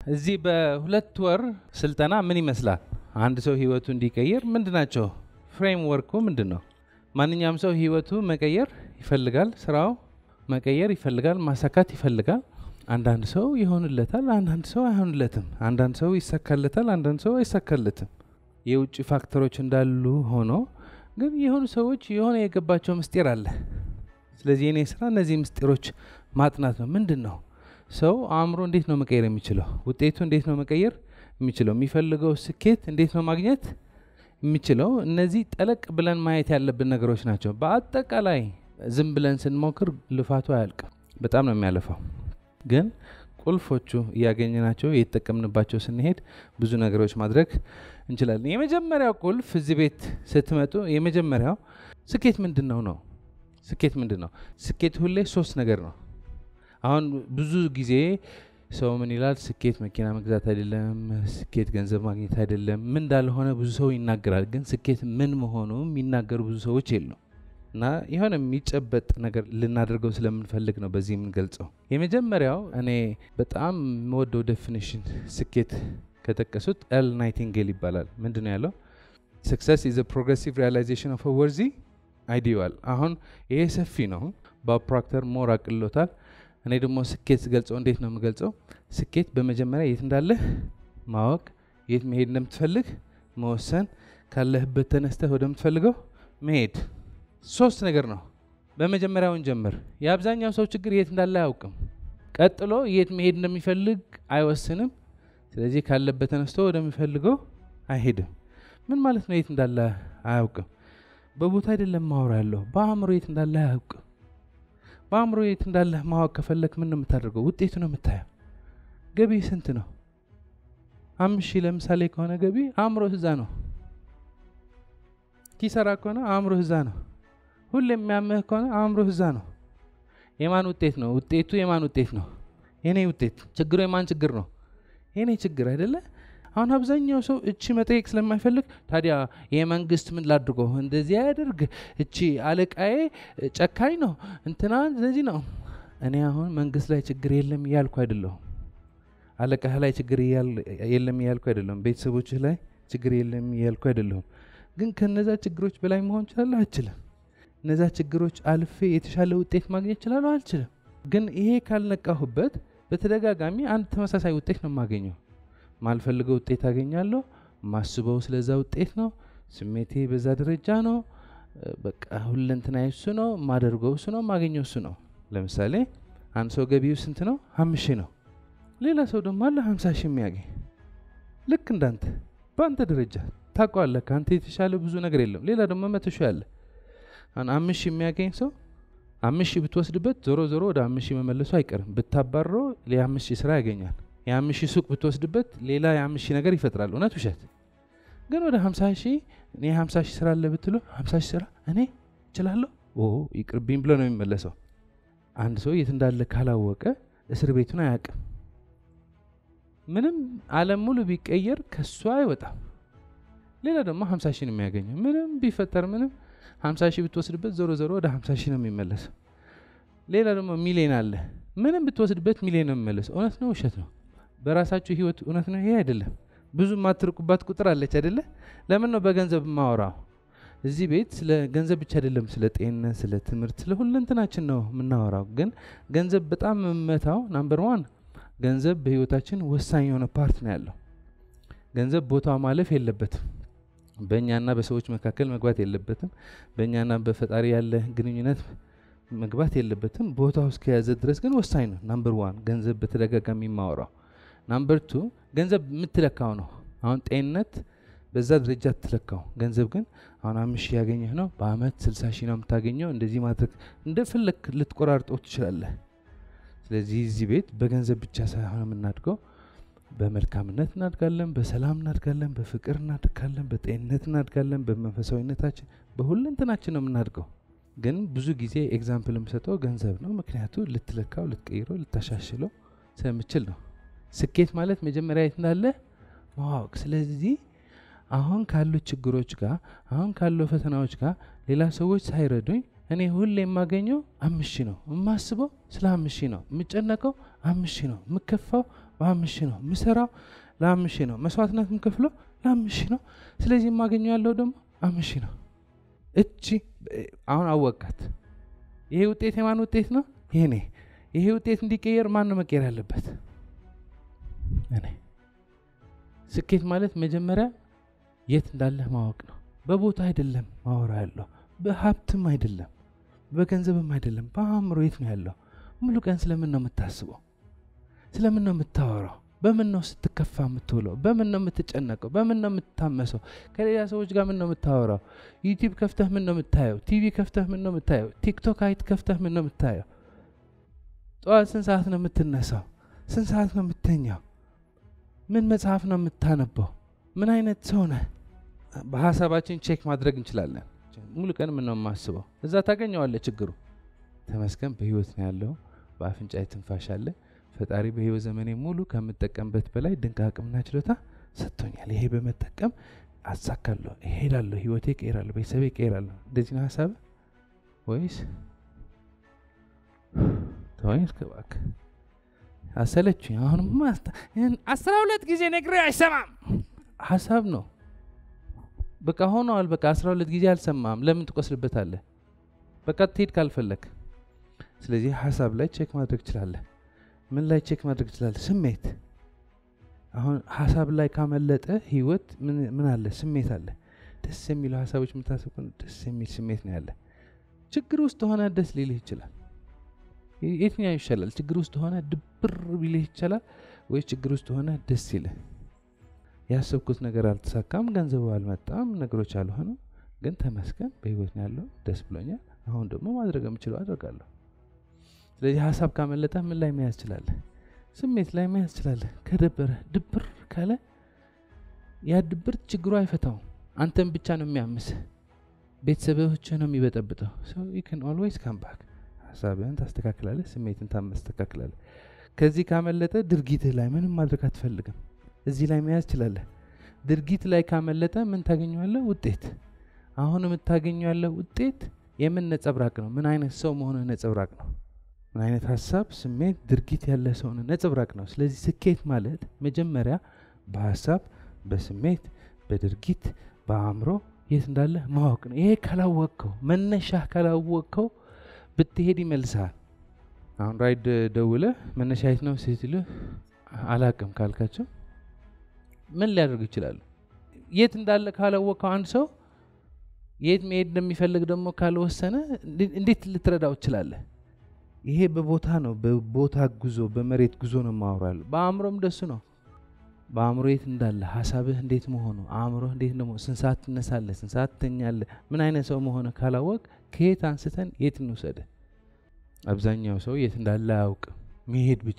እዚህ በሁለት ወር ስልጠና ምን ይመስላል? አንድ ሰው ህይወቱ እንዲቀይር ምንድን ናቸው ፍሬምወርኩ ምንድን ነው? ማንኛውም ሰው ህይወቱ መቀየር ይፈልጋል፣ ስራው መቀየር ይፈልጋል፣ ማሳካት ይፈልጋል። አንዳንድ ሰው ይሆንለታል፣ አንዳንድ ሰው አይሆንለትም። አንዳንድ ሰው ይሳካለታል፣ አንዳንድ ሰው አይሳካለትም። የውጭ ፋክተሮች እንዳሉ ሆኖ ግን የሆኑ ሰዎች የሆነ የገባቸው ምስጢር አለ። ስለዚህ የኔ ስራ እነዚህ ምስጢሮች ማጥናት ነው። ምንድን ነው ሰው አእምሮ እንዴት ነው መቀየር የሚችለው? ውጤቱ እንዴት ነው መቀየር የሚችለው? የሚፈልገው ስኬት እንዴት ነው ማግኘት የሚችለው? እነዚህ ጠለቅ ብለን ማየት ያለብን ነገሮች ናቸው። በአጠቃላይ ዝም ብለን ስንሞክር ልፋቱ አያልቅም፣ በጣም ነው የሚያለፋው። ግን ቁልፎቹ እያገኘናቸው እየተጠቀምንባቸው ስንሄድ ብዙ ነገሮች ማድረግ እንችላለን። የመጀመሪያው ቁልፍ እዚህ ቤት ስትመጡ የመጀመሪያው ስኬት ምንድን ነው ነው። ስኬት ምንድን ነው? ስኬት ሁሌ ሶስት ነገር ነው። አሁን ብዙ ጊዜ ሰው ምን ይላል? ስኬት መኪና መግዛት አይደለም፣ ስኬት ገንዘብ ማግኘት አይደለም፣ ምን እንዳልሆነ ብዙ ሰው ይናገራል። ግን ስኬት ምን መሆኑ የሚናገሩ ብዙ ሰዎች የሉም። እና የሆነ የሚጨበጥ ነገር ልናደርገው ስለምንፈልግ ነው በዚህ የምንገልጸው። የመጀመሪያው እኔ በጣም የምወደው ዴፊኒሽን ስኬት ከጠቀሱት ኤል ናይቲንጌል ይባላል። ምንድን ነው ያለው? ስክሰስ ኢዝ ፕሮግሬሲቭ ሪያላይዜሽን ኦፍ ወርዚ አይዲዋል። አሁን ይሄ ሰፊ ነው። ቦብ ፕሮክተር ሞር አቅልሎታል። እኔ ደግሞ ስኬት ስገልጸው እንዴት ነው የምገልጸው? ስኬት በመጀመሪያ የት እንዳለህ ማወቅ፣ የት መሄድ እንደምትፈልግ መወሰን፣ ካለህበት ተነስተህ ወደምትፈልገው መሄድ ሶስት ነገር ነው። በመጀመሪያውን ጀምር። የአብዛኛው ሰው ችግር የት እንዳለ አያውቅም። ቀጥሎ የት መሄድ እንደሚፈልግ አይወስንም። ስለዚህ ካለበት ተነስቶ ወደሚፈልገው አይሄድም። ምን ማለት ነው? የት እንዳለ አያውቅም። በቦታ አይደለም ማወራ ያለሁ፣ በአእምሮ የት እንዳለ አያውቅም። በአእምሮ የት እንዳለ ማወቅ ከፈለግ ምን ነው የምታደርገው? ውጤቱ ነው የምታየው። ገቢ ስንት ነው? አምስት ሺህ ለምሳሌ ከሆነ ገቢ አእምሮ እዛ ነው። ኪሰራ ከሆነ አእምሮ እዛ ነው። ሁሌ የሚያምህ ከሆነ አእምሮ እዛ ነው። የማን ውጤት ነው? ውጤቱ የማን ውጤት ነው? የኔ ውጤት። ችግሩ የማን ችግር ነው? የኔ ችግር አይደለ? አሁን አብዛኛው ሰው እቺ መጠየቅ ስለማይፈልግ ታዲያ የመንግስት ምን ላድርገው? እንደዚህ ያደርግ፣ እቺ አለቃዬ ጨካኝ ነው፣ እንትና እንደዚህ ነው። እኔ አሁን መንግስት ላይ ችግር የለም እያልኩ አይደለሁም። አለቃህ ላይ ችግር የለም እያልኩ አይደለሁም። ቤተሰቦችህ ላይ ችግር የለም እያልኩ አይደለሁም። ግን ከነዛ ችግሮች በላይ መሆን እችላለሁ? አልችልም። እነዛ ችግሮች አልፌ የተሻለ ውጤት ማግኘት እችላለሁ? አልችልም። ግን ይሄ ካልነቃሁበት በተደጋጋሚ አንድ ተመሳሳይ ውጤት ነው የማገኘው። ማልፈልገው ውጤት አገኛለሁ። ማስበው ስለዛ ውጤት ነው። ስሜቴ በዛ ደረጃ ነው። በቃ ሁለንትና እሱ ነው። የማደርገው እሱ ነው። የማገኘው እሱ ነው። ለምሳሌ አንድ ሰው ገቢው ስንት ነው? አምስት ሺህ ነው። ሌላ ሰው ደግሞ አለ ሀምሳ ሺህ የሚያገኝ ልክ እንዳንተ በአንተ ደረጃ ታውቀዋለህ። ከአንተ የተሻለ ብዙ ነገር የለም። ሌላ ደግሞ መቶ ሺህ አለ። አሁን አምስት ሺህ የሚያገኝ ሰው አምስት ሺህ ብትወስድበት ዞሮ ዞሮ ወደ አምስት ሺህ መመለሱ አይቀርም። ብታባሮ የአምስት ሺህ ስራ ያገኛል። የአምስት ሺህ ሱቅ ብትወስድበት ሌላ የአምስት ሺህ ነገር ይፈጥራል። እውነት ውሸት? ግን ወደ ሀምሳ ሺህ እኔ ሀምሳ ሺህ ስራ አለ ብትሉ ሀምሳ ሺህ ስራ እኔ እችላለሁ ይቅርብኝ ብሎ ነው የሚመለሰው። አንድ ሰው የት እንዳለ ካላወቀ እስር ቤቱን አያውቅም። ምንም ዓለም ሙሉ ቢቀየር ከሱ አይወጣም። ሌላ ደግሞ ሀምሳ ሺህ ነው የሚያገኘው። ምንም ቢፈጠር ምንም ሀምሳ ሺህ ብትወስድበት ዞሮ ዞሮ ወደ ሀምሳ ሺህ ነው የሚመለሰው። ሌላ ደግሞ ሚሊዮን አለ። ምንም ብትወስድበት ሚሊዮን ነው የሚመለሰው። እውነት ነው ውሸት ነው? በራሳችሁ ህይወት እውነት ነው? ይሄ አይደለም። ብዙ የማትርቁባት ቁጥር አለች አይደለ? ለምን ነው በገንዘብ የማወራው? እዚህ ቤት ስለ ገንዘብ ብቻ አይደለም፣ ስለ ጤንነት፣ ስለ ትምህርት፣ ስለ ሁለንትናችን ነው የምናወራው። ግን ገንዘብ በጣም የምመታው ናምበር ዋን ገንዘብ በህይወታችን ወሳኝ የሆነ ፓርት ነው ያለው። ገንዘብ ቦታው ማለፍ የለበትም። በእኛና በሰዎች መካከል መግባት የለበትም። በእኛና በፈጣሪ ያለ ግንኙነት መግባት የለበትም። ቦታው እስከያዘ ድረስ ግን ወሳኝ ነው። ናምበር ዋን ገንዘብ በተደጋጋሚ የማወራው። ናምበር ቱ ገንዘብ የምትለካው ነው። አሁን ጤንነት በዛ ደረጃ ትለካው። ገንዘብ ግን አሁን አምስት ሺህ ያገኘህ ነው በአመት ስልሳ ሺህ ነው የምታገኘው። እንደዚህ ማድረግ እንደፈለግ ልትቆራርጠው ትችላለህ። ስለዚህ እዚህ ቤት በገንዘብ ብቻ ሳይሆን የምናድገው በመልካምነት እናድጋለን፣ በሰላም እናድጋለን፣ በፍቅር እናድጋለን፣ በጤንነት እናድጋለን፣ በመንፈሳዊነታችን በሁለንትናችን ነው የምናድገው። ግን ብዙ ጊዜ ኤግዛምፕል የምሰጠው ገንዘብ ነው። ምክንያቱ ልትለካው፣ ልትቀይረው፣ ልታሻሽለው ስለምችል ነው። ስኬት ማለት መጀመሪያ የት እንዳለ ማወቅ። ስለዚህ አሁን ካሉ ችግሮች ጋር አሁን ካሉ ፈተናዎች ጋር ሌላ ሰዎች ሳይረዱኝ እኔ ሁሌ የማገኘው አምስት ሺህ ነው። የማስበው ስለ አምስት ሺህ ነው። የምጨነቀው አምስት ሺህ ነው። የምከፋው በአምስት ሺህ ነው ምሰራው፣ ለአምስት ሺህ ነው መስዋዕትነት የምከፍለው ለአምስት ሺህ ነው። ስለዚህ የማገኘው ያለው ደግሞ አምስት ሺህ ነው። እቺ አሁን አወቃት። ይሄ ውጤት የማን ውጤት ነው? የኔ። ይሄ ውጤት እንዲቀየር ማን ነው መቀየር ያለበት? እኔ። ስኬት ማለት መጀመሪያ የት እንዳለህ ማወቅ ነው። በቦታ አይደለም ማወራ ያለው፣ በሀብትም አይደለም፣ በገንዘብም አይደለም፣ በአእምሮ የት ነው ያለው? ሙሉ ቀን ስለምን ነው የምታስበው? ስለምን ነው የምታወራው? በምን ነው ስትከፋ የምትውለው? በምን ነው የምትጨነቀው? በምን ነው የምትታመሰው? ከሌላ ሰዎች ጋር ምን ነው የምታወራው? ዩቲዩብ ከፍተህ ምን ነው የምታየው? ቲቪ ከፍተህ ምን ነው የምታየው? ቲክቶክ አይት ከፍተህ ምን ነው የምታየው? ጠዋት ስንት ሰዓት ነው የምትነሳው? ስንት ሰዓት ነው የምተኛው? ምን መጽሐፍ ነው የምታነበው? ምን አይነት ሰው ነህ? በሀሳባችን ቼክ ማድረግ እንችላለን። ሙሉ ቀን ምን ነው የማስበው? እዛ ታገኘዋለህ ችግሩ። ተመስገን በህይወት ነው ያለው። በአፍንጫ ትንፋሽ አለ። ፈጣሪ በህይወት ዘመኔ ሙሉ ከምጠቀምበት በላይ ድንቅ አቅምና ችሎታ ሰጥቶኛል። ይሄ በመጠቀም አሳካለሁ፣ እሄዳለሁ፣ ህይወቴ ቀይራለሁ፣ ቤተሰቤ ቀይራለሁ። እንደዚህ ነው ሀሳብ ወይስ ተወኝ እስከ እባክህ አሰለችኝ። አሁንም አስራ ሁለት ጊዜ ነግሬ አይሰማም ሀሳብ ነው። በቃ ሆነዋል። በቃ አስራ ሁለት ጊዜ አልሰማም። ለምን ትቆስልበታለህ? በቃ ትሄድ ካልፈለግ። ስለዚህ ሀሳብ ላይ ቼክ ማድረግ ትችላለህ። ምን ላይ ቼክ ማድረግ ትችላለህ? ስሜት። አሁን ሀሳብ ላይ ካመለጠ ህይወት ምን አለ? ስሜት አለ። ደስ የሚሉ ሀሳቦች የምታስብ ከሆነ ደስ የሚል ስሜት ነው ያለ። ችግር ውስጥ ሆነ ደስ ሊልህ ይችላል። የትኛው ይሻላል? ችግር ውስጥ ሆነ ድብር ቢልህ ይቻላል ወይ ችግር ውስጥ ሆነ ደስ ይልህ? ያሰብኩት ነገር አልተሳካም፣ ገንዘቡ አልመጣም፣ ነገሮች አልሆነም፣ ግን ተመስገን በህይወት ነው ያለው፣ ደስ ብሎኛል። አሁን ደግሞ ማድረግ የምችለው አደርጋለሁ። ስለዚህ ሀሳብ ካመለጠ ምን ላይ መያዝ ትችላለህ? ስሜት ላይ መያዝ ትችላለህ። ከደበረ ድብር ካለ ያ ድብር ችግሩ አይፈታውም። አንተን ብቻ ነው የሚያምስህ፣ ቤተሰቦች ነው የሚበጠብጠው። ዩ ካን ኦልዌይስ ካም ባክ። ሀሳብህን ታስተካክላለህ፣ ስሜትን ታስተካክላለህ። ከዚህ ካመለጠ ድርጊትህ ላይ ምንም ማድረግ አትፈልግም። እዚህ ላይ መያዝ ትችላለህ። ድርጊት ላይ ካመለጠ ምን ታገኘዋለህ? ውጤት። አሁን የምታገኘው ያለው ውጤት የምን ነጸብራቅ ነው? ምን አይነት ሰው መሆንህ ነጸብራቅ ነው። ምን አይነት ሀሳብ፣ ስሜት፣ ድርጊት ያለ ሰውን ነጸብራቅ ነው። ስለዚህ ስኬት ማለት መጀመሪያ በሀሳብ፣ በስሜት፣ በድርጊት፣ በአእምሮ የት እንዳለ ማወቅ ነው። ይሄ ካላወቅከው፣ መነሻህ ካላወቅከው ብትሄድ ይመልስሃል። አሁን ራይድ ደውለህ መነሻ የት ነው ስትልህ አላቅም ካልካቸው ምን ሊያደርጉ ይችላሉ? የት እንዳለ ካላወቀው አንድ ሰው የት መሄድ እንደሚፈልግ ደግሞ ካልወሰነ እንዴት ልትረዳው ትችላለህ? ይሄ በቦታ ነው፣ በቦታ ጉዞ፣ በመሬት ጉዞ ነው ማውራሉ። በአእምሮም ደሱ ነው። በአእምሮ የት እንዳለ ሀሳብህ እንዴት መሆኑ፣ አእምሮህ እንዴት ደግሞ ስንት ሰዓት ትነሳለህ፣ ስንት ሰዓት ትተኛለህ፣ ምን አይነት ሰው መሆነ ካላወቅ ከየት አንስተን የት እንውሰድህ? አብዛኛው ሰው የት እንዳለ አያውቅም። መሄድ ብቻ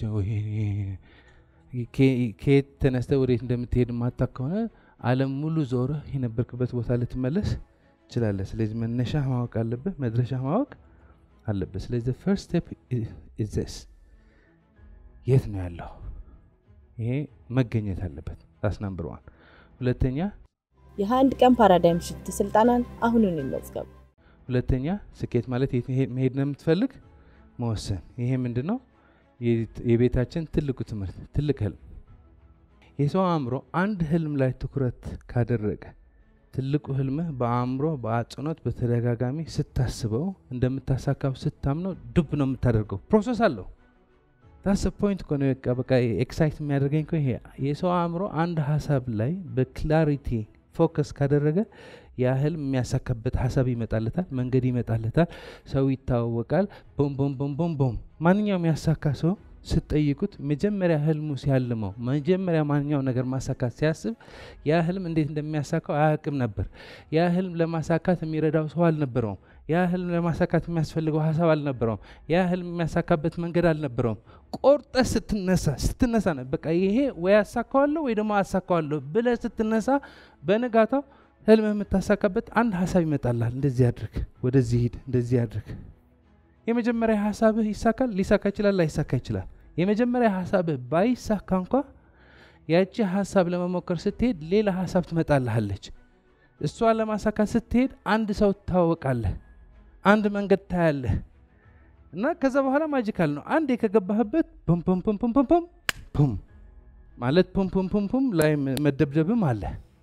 ከየት ተነስተህ ወዴት እንደምትሄድ ማታክ ከሆነ ዓለም ሙሉ ዞረህ የነበርክበት ቦታ ልትመለስ ትችላለህ። ስለዚህ መነሻ ማወቅ አለብህ፣ መድረሻ ማወቅ አለብህ። ስለዚህ ፈርስት ስቴፕ ኢዝ ዚስ የት ነው ያለው? ይሄ መገኘት አለበት። ዳስ ናምበር ዋን። ሁለተኛ የአንድ ቀን ፓራዳይም ሽፍት ስልጠናን አሁኑን ይመዝገቡ። ሁለተኛ ስኬት ማለት የት መሄድ ነው የምትፈልግ መወሰን። ይሄ ምንድን ነው? የቤታችን ትልቁ ትምህርት፣ ትልቅ ህልም። የሰው አእምሮ አንድ ህልም ላይ ትኩረት ካደረገ ትልቁ ህልምህ በአእምሮ በአጽንኦት በተደጋጋሚ ስታስበው እንደምታሳካው ስታምነው ዱብ ነው የምታደርገው። ፕሮሰስ አለው። ዳስ ፖይንት እኮ ነው። በቃ በቃ ኤክሳይት የሚያደርገኝ እኮ ይሄ የሰው አእምሮ አንድ ሀሳብ ላይ በክላሪቲ ፎከስ ካደረገ ያ ህልም የሚያሳካበት ሀሳብ ይመጣለታል፣ መንገድ ይመጣለታል፣ ሰው ይታወቃል። ቦም ቦም ቦም ቦም ቦም። ማንኛውም ያሳካ ሰው ስትጠይቁት መጀመሪያ ህልሙ ሲያልመው መጀመሪያ ማንኛው ነገር ማሳካት ሲያስብ ያ ህልም እንዴት እንደሚያሳካው አያውቅም ነበር። ያ ህልም ለማሳካት የሚረዳው ሰው አልነበረውም። ያ ህልም ለማሳካት የሚያስፈልገው ሀሳብ አልነበረውም። ያ ህልም የሚያሳካበት መንገድ አልነበረውም። ቆርጠ ስትነሳ ስትነሳ ነው በቃ ይሄ ወይ አሳካዋለሁ ወይ ደግሞ አሳካዋለሁ ብለ ስትነሳ በንጋታው ህልም የምታሳካበት አንድ ሀሳብ ይመጣላል። እንደዚህ አድርግ፣ ወደዚህ ሂድ፣ እንደዚህ አድርግ። የመጀመሪያ ሀሳብህ ይሳካል፣ ሊሳካ ይችላል፣ ላይሳካ ይችላል። የመጀመሪያ ሀሳብህ ባይሳካ እንኳ ያቺ ሀሳብ ለመሞከር ስትሄድ ሌላ ሀሳብ ትመጣልሃለች። እሷን ለማሳካት ስትሄድ አንድ ሰው ትታወቃለህ፣ አንድ መንገድ ታያለህ እና ከዛ በኋላ ማጂካል ነው። አንዴ ከገባህበት ፖም ፖም ፖም ፖም ፖም ፖም ማለት ፑም ፑም ፑም ፑም ላይ መደብደብም አለ።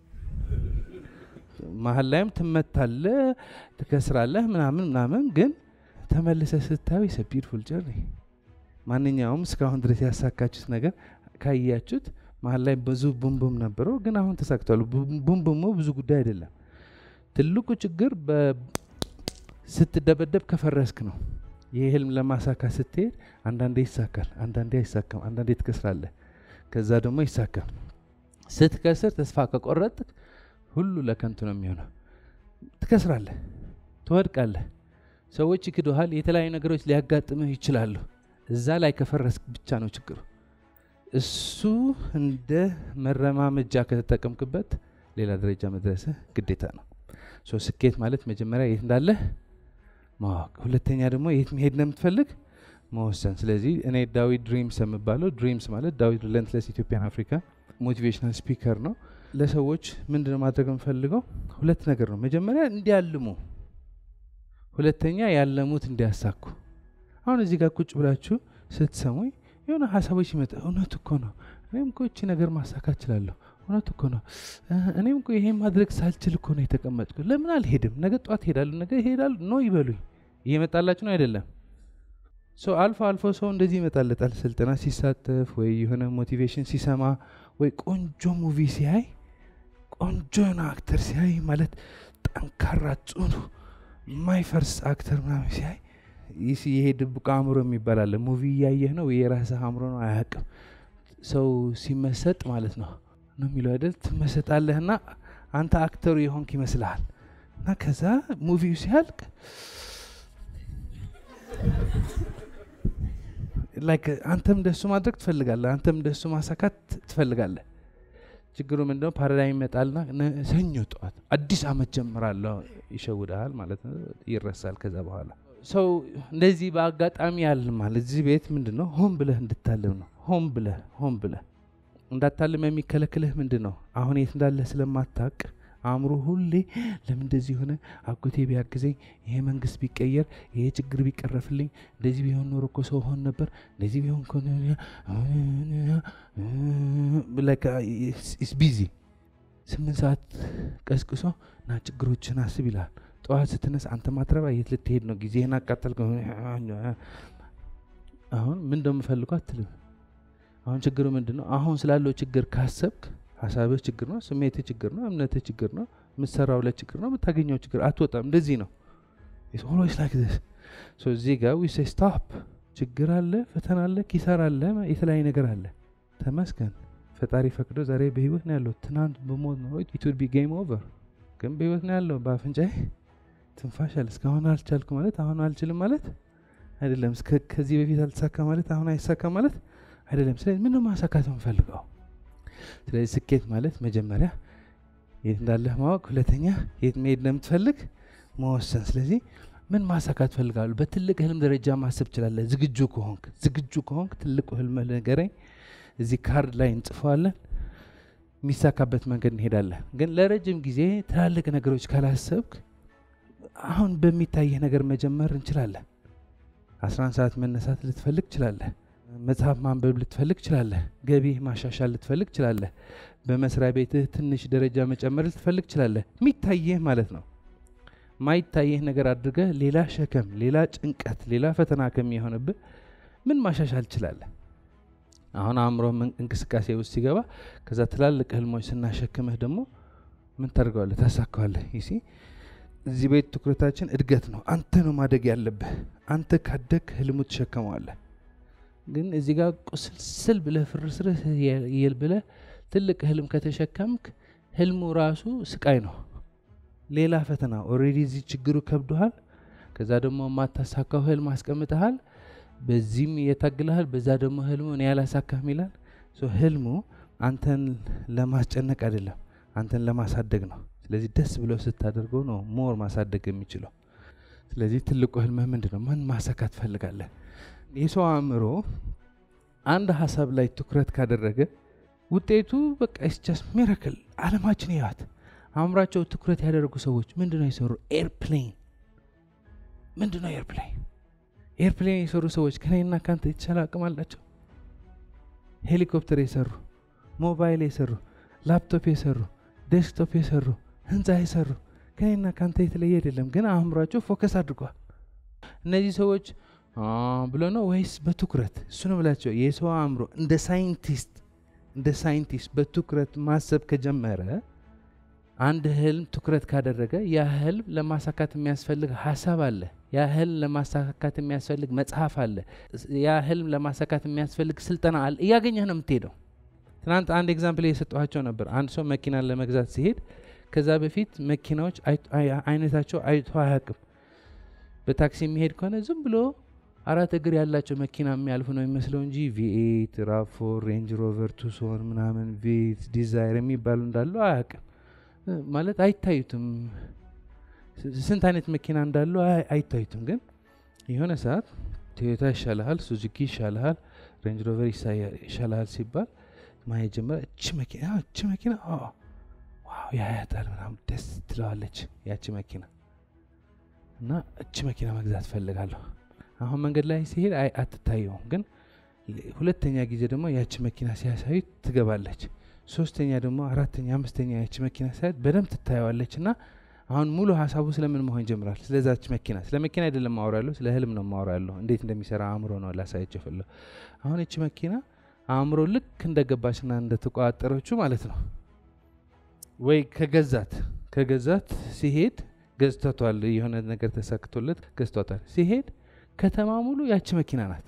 መሀል ላይም ትመታለህ፣ ትከስራለህ ምናምን ምናምን። ግን ተመልሰ ስታዩ የሰ ቢዩቲፉል ጀርኒ። ማንኛውም እስካሁን ድረስ ያሳካችሁት ነገር ካያችሁት መሀል ላይ ብዙ ቡምቡም ነበረው፣ ግን አሁን ተሳክቷል። ቡምቡሙ ብዙ ጉዳይ አይደለም። ትልቁ ችግር ስትደበደብ ከፈረስክ ነው። ይህ ህልም ለማሳካት ስትሄድ አንዳንዴ ይሳካል፣ አንዳንዴ አይሳካም፣ አንዳንዴ ትከስራለህ፣ ከዛ ደግሞ ይሳካል። ስትከስር ተስፋ ከቆረጥክ ሁሉ ለከንቱ ነው የሚሆነው። ትከስራለህ፣ ትወድቃለህ፣ ሰዎች ይክዱሃል፣ የተለያዩ ነገሮች ሊያጋጥምህ ይችላሉ። እዛ ላይ ከፈረስክ ብቻ ነው ችግሩ። እሱ እንደ መረማመጃ ከተጠቀምክበት ሌላ ደረጃ መድረስህ ግዴታ ነው። ሶ ስኬት ማለት መጀመሪያ የት እንዳለህ ማወቅ፣ ሁለተኛ ደግሞ የት መሄድ እንደምትፈልግ መወሰን። ስለዚህ እኔ ዳዊት ድሪምስ የምባለው ድሪምስ ማለት ዳዊት ሪለንትለስ ኢትዮጵያን አፍሪካ ሞቲቬሽናል ስፒከር ነው። ለሰዎች ምንድነው ማድረግ የምፈልገው? ሁለት ነገር ነው። መጀመሪያ እንዲያልሙ፣ ሁለተኛ ያለሙት እንዲያሳኩ። አሁን እዚህ ጋር ቁጭ ብላችሁ ስትሰሙኝ የሆነ ሀሳቦች ይመጣ እውነት እኮ ነው፣ እኔም እኮ እቺ ነገር ማሳካት እችላለሁ፣ እውነት እኮ ነው፣ እኔም እኮ ይሄን ማድረግ ሳልችል እኮ ነው የተቀመጥኩ፣ ለምን አልሄድም? ነገ ጠዋት ሄዳለሁ፣ ነገ ሄዳለሁ ነው ይበሉኝ። እየመጣላችሁ ነው አይደለም? ሰው አልፎ አልፎ ሰው እንደዚህ ይመጣለታል፣ ስልጠና ሲሳተፍ ወይ የሆነ ሞቲቬሽን ሲሰማ ወይ ቆንጆ ሙቪ ሲያይ ቆንጆ የሆነ አክተር ሲያይ ማለት ጠንካራ ጽኑ የማይፈርስ አክተር ምናምን ሲያይ ይሄ ድብቅ አእምሮ የሚባል አለ። ሙቪ እያየህ ነው የራስህ አእምሮ ነው አያውቅም። ሰው ሲመሰጥ ማለት ነው ነው የሚለው አይደል? ትመሰጣለህና አንተ አክተሩ የሆንክ ይመስልሃል። እና ከዛ ሙቪው ሲያልቅ ላይክ አንተም እንደሱ ማድረግ ትፈልጋለህ፣ አንተም እንደሱ ማሳካት ትፈልጋለህ። ችግሩ ምንድነው? ፓራዳይም ይመጣልና ሰኞ ጠዋት አዲስ አመት ጀምራለሁ ይሸውድሃል ማለት ነው። ይረሳል ከዛ በኋላ ሰው እንደዚህ በአጋጣሚ ያልማል። እዚህ ቤት ምንድን ነው ሆን ብለህ እንድታልም ነው። ሆን ብለህ ሆን ብለህ እንዳታልም የሚከለክልህ ምንድን ነው? አሁን የት እንዳለህ ስለማታቅ አእምሮ ሁሌ ለምን እንደዚህ ሆነ፣ አጎቴ ቢያግዘኝ፣ ይሄ መንግስት ቢቀየር፣ ይሄ ችግር ቢቀረፍልኝ፣ እንደዚህ ቢሆን ኖሮ እኮ ሰው ሆን ነበር፣ እንደዚህ ቢሆን ቢዚ ስምንት ሰዓት ቀስቅሶ ና ችግሮችን አስብ ይልሃል። ጠዋት ስትነስ አንተ ማትረባ የት ልትሄድ ነው? ጊዜህን አቃጠል። አሁን ምን እንደምፈልገው አትልም። አሁን ችግሩ ምንድን ነው? አሁን ስላለው ችግር ካሰብክ ሀሳብህ ችግር ነው፣ ስሜትህ ችግር ነው፣ እምነትህ ችግር ነው፣ የምትሰራው ላይ ችግር ነው፣ የምታገኘው ችግር አትወጣም። እንደዚህ ነው። ኦልዌይስ ላይክ ዚስ ሶ እዚህ ጋር ዊ ሴይ ስቶፕ። ችግር አለ፣ ፈተና አለ፣ ኪሳራ አለ፣ የተለያየ ነገር አለ። ተመስገን ፈጣሪ ፈቅዶ ዛሬ በህይወት ነው ያለው። ትናንት በሞት ነው ኢት ውድ ቢ ጌም ኦቨር፣ ግን በህይወት ነው ያለው። በአፍንጫዬ ትንፋሽ አለ። እስካሁን አልቻልኩ ማለት አሁን አልችልም ማለት አይደለም። ከዚህ በፊት አልተሳካ ማለት አሁን አይሳካ ማለት አይደለም። ስለዚህ ምን ማሳካት የምፈልገው? ስለዚህ ስኬት ማለት መጀመሪያ የት እንዳለህ ማወቅ፣ ሁለተኛ የት መሄድ እንደምትፈልግ መወሰን። ስለዚህ ምን ማሳካት ፈልጋለሁ? በትልቅ ህልም ደረጃ ማሰብ ትችላለህ። ዝግጁ ከሆንክ ዝግጁ ከሆንክ ትልቁ ህልም ንገረኝ። እዚህ ካርድ ላይ እንጽፈዋለን። የሚሳካበት መንገድ እንሄዳለን። ግን ለረጅም ጊዜ ትላልቅ ነገሮች ካላሰብክ አሁን በሚታየህ ነገር መጀመር እንችላለን። አስራ አንድ ሰዓት መነሳት ልትፈልግ ትችላለህ። መጽሐፍ ማንበብ ልትፈልግ ትችላለህ። ገቢህ ማሻሻል ልትፈልግ ትችላለህ። በመስሪያ ቤትህ ትንሽ ደረጃ መጨመር ልትፈልግ ትችላለህ። የሚታየህ ማለት ነው። ማይታየህ ነገር አድርገህ ሌላ ሸከም፣ ሌላ ጭንቀት፣ ሌላ ፈተና ከሚሆንብህ ምን ማሻሻል ትችላለህ? አሁን አእምሮ እንቅስቃሴ ውስጥ ሲገባ ከዛ ትላልቅ ህልሞች ስናሸክምህ ደግሞ ምን ታደርገዋለህ? ታሳካዋለህ። ይሲ እዚህ ቤት ትኩረታችን እድገት ነው። አንተ ነው ማደግ ያለብህ። አንተ ካደግ ህልሙ ትሸከመዋለህ። ግን እዚህ ጋር ቁስልስል ብለህ ፍርስርህ የል ብለህ ትልቅ ህልም ከተሸከምክ ህልሙ ራሱ ስቃይ ነው፣ ሌላ ፈተና። ኦልሬዲ እዚህ ችግሩ ከብዶሃል። ከዛ ደግሞ የማታሳካው ህልም አስቀምጠሃል። በዚህም እየታግልሃል፣ በዛ ደግሞ ህልሙ እኔ ያላሳካህም ይላል። ህልሙ አንተን ለማስጨነቅ አይደለም፣ አንተን ለማሳደግ ነው። ስለዚህ ደስ ብለው ስታደርገው ነው ሞር ማሳደግ የሚችለው። ስለዚህ ትልቁ ህልምህ ምንድን ነው? ምን ማሳካት ትፈልጋለህ? የሰው አእምሮ አንድ ሀሳብ ላይ ትኩረት ካደረገ ውጤቱ በቃ ስቻስ ሚራክል። አለማችን ያት አእምሯቸው ትኩረት ያደረጉ ሰዎች ምንድነው የሰሩ? ኤርፕሌን ምንድነው ኤርፕሌን? ኤርፕሌን የሰሩ ሰዎች ከኔና ካንተ የተሻለ አቅም አላቸው። ሄሊኮፕተር የሰሩ ሞባይል የሰሩ ላፕቶፕ የሰሩ ዴስክቶፕ የሰሩ ህንፃ የሰሩ ከኔና ከአንተ የተለየ አይደለም፣ ግን አእምሯቸው ፎከስ አድርጓል። እነዚህ ሰዎች አ ብሎ ነው ወይስ በትኩረት? እሱ ነው ብላቸው። የሰው አእምሮ እንደ ሳይንቲስት እንደ ሳይንቲስት በትኩረት ማሰብ ከጀመረ አንድ ህልም ትኩረት ካደረገ ያ ህልም ለማሳካት የሚያስፈልግ ሀሳብ አለ። ያ ህልም ለማሳካት የሚያስፈልግ መጽሐፍ አለ። ያ ህልም ለማሳካት የሚያስፈልግ ስልጠና አለ። እያገኘህ ነው የምትሄደው። ትናንት አንድ ኤግዛምፕል እየሰጠኋቸው ነበር። አንድ ሰው መኪናን ለመግዛት ሲሄድ ከዛ በፊት መኪናዎች አይነታቸው አይቶ አያውቅም። በታክሲ የሚሄድ ከሆነ ዝም ብሎ አራት እግር ያላቸው መኪና የሚያልፉ ነው የሚመስለው እንጂ ቪኤት፣ ራፎር፣ ሬንጅ ሮቨር፣ ቱሶን ምናምን ቪት ዲዛይር የሚባሉ እንዳሉ አያውቅም። ማለት አይታዩትም። ስንት አይነት መኪና እንዳሉ አይታዩትም። ግን የሆነ ሰዓት ቶዮታ ይሻልሃል፣ ሱዙኪ ይሻልሃል፣ ሬንጅ ሮቨር ይሻልሃል ሲባል ማየት ጀመረ። እች መኪና እች መኪና ዋው ያያታል፣ ምናምን ደስ ትለዋለች ያቺ መኪና እና እች መኪና መግዛት ፈልጋለሁ። አሁን መንገድ ላይ ሲሄድ አትታየውም፣ ግን ሁለተኛ ጊዜ ደግሞ ያቺ መኪና ሲያሳዩ ትገባለች። ሶስተኛ ደግሞ አራተኛ፣ አምስተኛ ያቺ መኪና ሲያዩት በደንብ ትታየዋለች እና አሁን ሙሉ ሀሳቡ ስለምን መሆን ይጀምራል? ስለዛች መኪና። ስለ መኪና አይደለም ማወራ ያለሁ፣ ስለ ህልም ነው ማወራ ያለሁ። እንዴት እንደሚሰራ አእምሮ ነው ላሳያቸው ፈለሁ። አሁን እቺ መኪና አእምሮ ልክ እንደገባችና እንደተቆጣጠረችው ማለት ነው ወይ ከገዛት ከገዛት ሲሄድ ገዝቷቷል። የሆነ ነገር ተሳክቶለት ገዝቷታል። ሲሄድ ከተማ ሙሉ ያቺ መኪና ናት።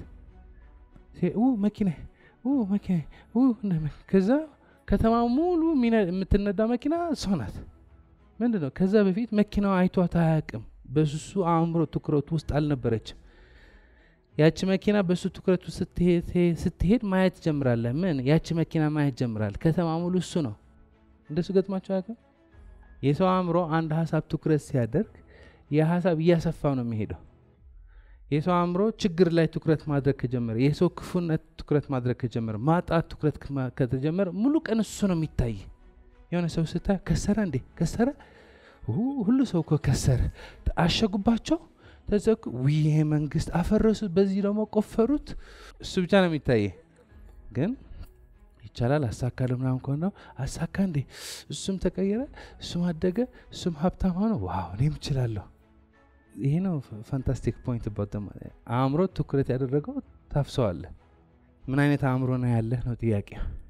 መኪና መኪና ከዛ ከተማ ሙሉ የምትነዳ መኪና እሷ ናት። ምንድን ነው? ከዛ በፊት መኪናዋ አይቷት አያውቅም። በሱሱ አእምሮ ትኩረት ውስጥ አልነበረችም። ያቺ መኪና በሱ ትኩረት ውስጥ ስትሄድ ማየት ጀምራለህ። ምን ያቺ መኪና ማየት ጀምራል። ከተማ ሙሉ እሱ ነው። እንደሱ ገጥሟቸው አያውቅም? የሰው አእምሮ አንድ ሀሳብ ትኩረት ሲያደርግ የሀሳብ እያሰፋ ነው የሚሄደው። የሰው አእምሮ ችግር ላይ ትኩረት ማድረግ ከጀመረ፣ የሰው ክፉነት ትኩረት ማድረግ ከጀመረ፣ ማጣት ትኩረት ከተጀመረ ሙሉ ቀን እሱ ነው የሚታይ። የሆነ ሰው ስታይ ከሰረ እንዴ ከሰረ፣ ሁሉ ሰው እኮ ከሰረ፣ አሸጉባቸው፣ ተዘጉ፣ ይሄ መንግስት አፈረሱት፣ በዚህ ደግሞ ቆፈሩት። እሱ ብቻ ነው የሚታየ ግን ይቻላል አሳካለሁ ምናምን ከሆነ ነው አሳካ እንዴ እሱም ተቀየረ፣ እሱም አደገ፣ እሱም ሀብታም ሆነ፣ ዋው እኔም እችላለሁ። ይሄ ነው ፋንታስቲክ ፖይንት ባት አእምሮ ትኩረት ያደረገው ታፍሰዋለ። ምን አይነት አእምሮ ነው ያለህ ነው ጥያቄ።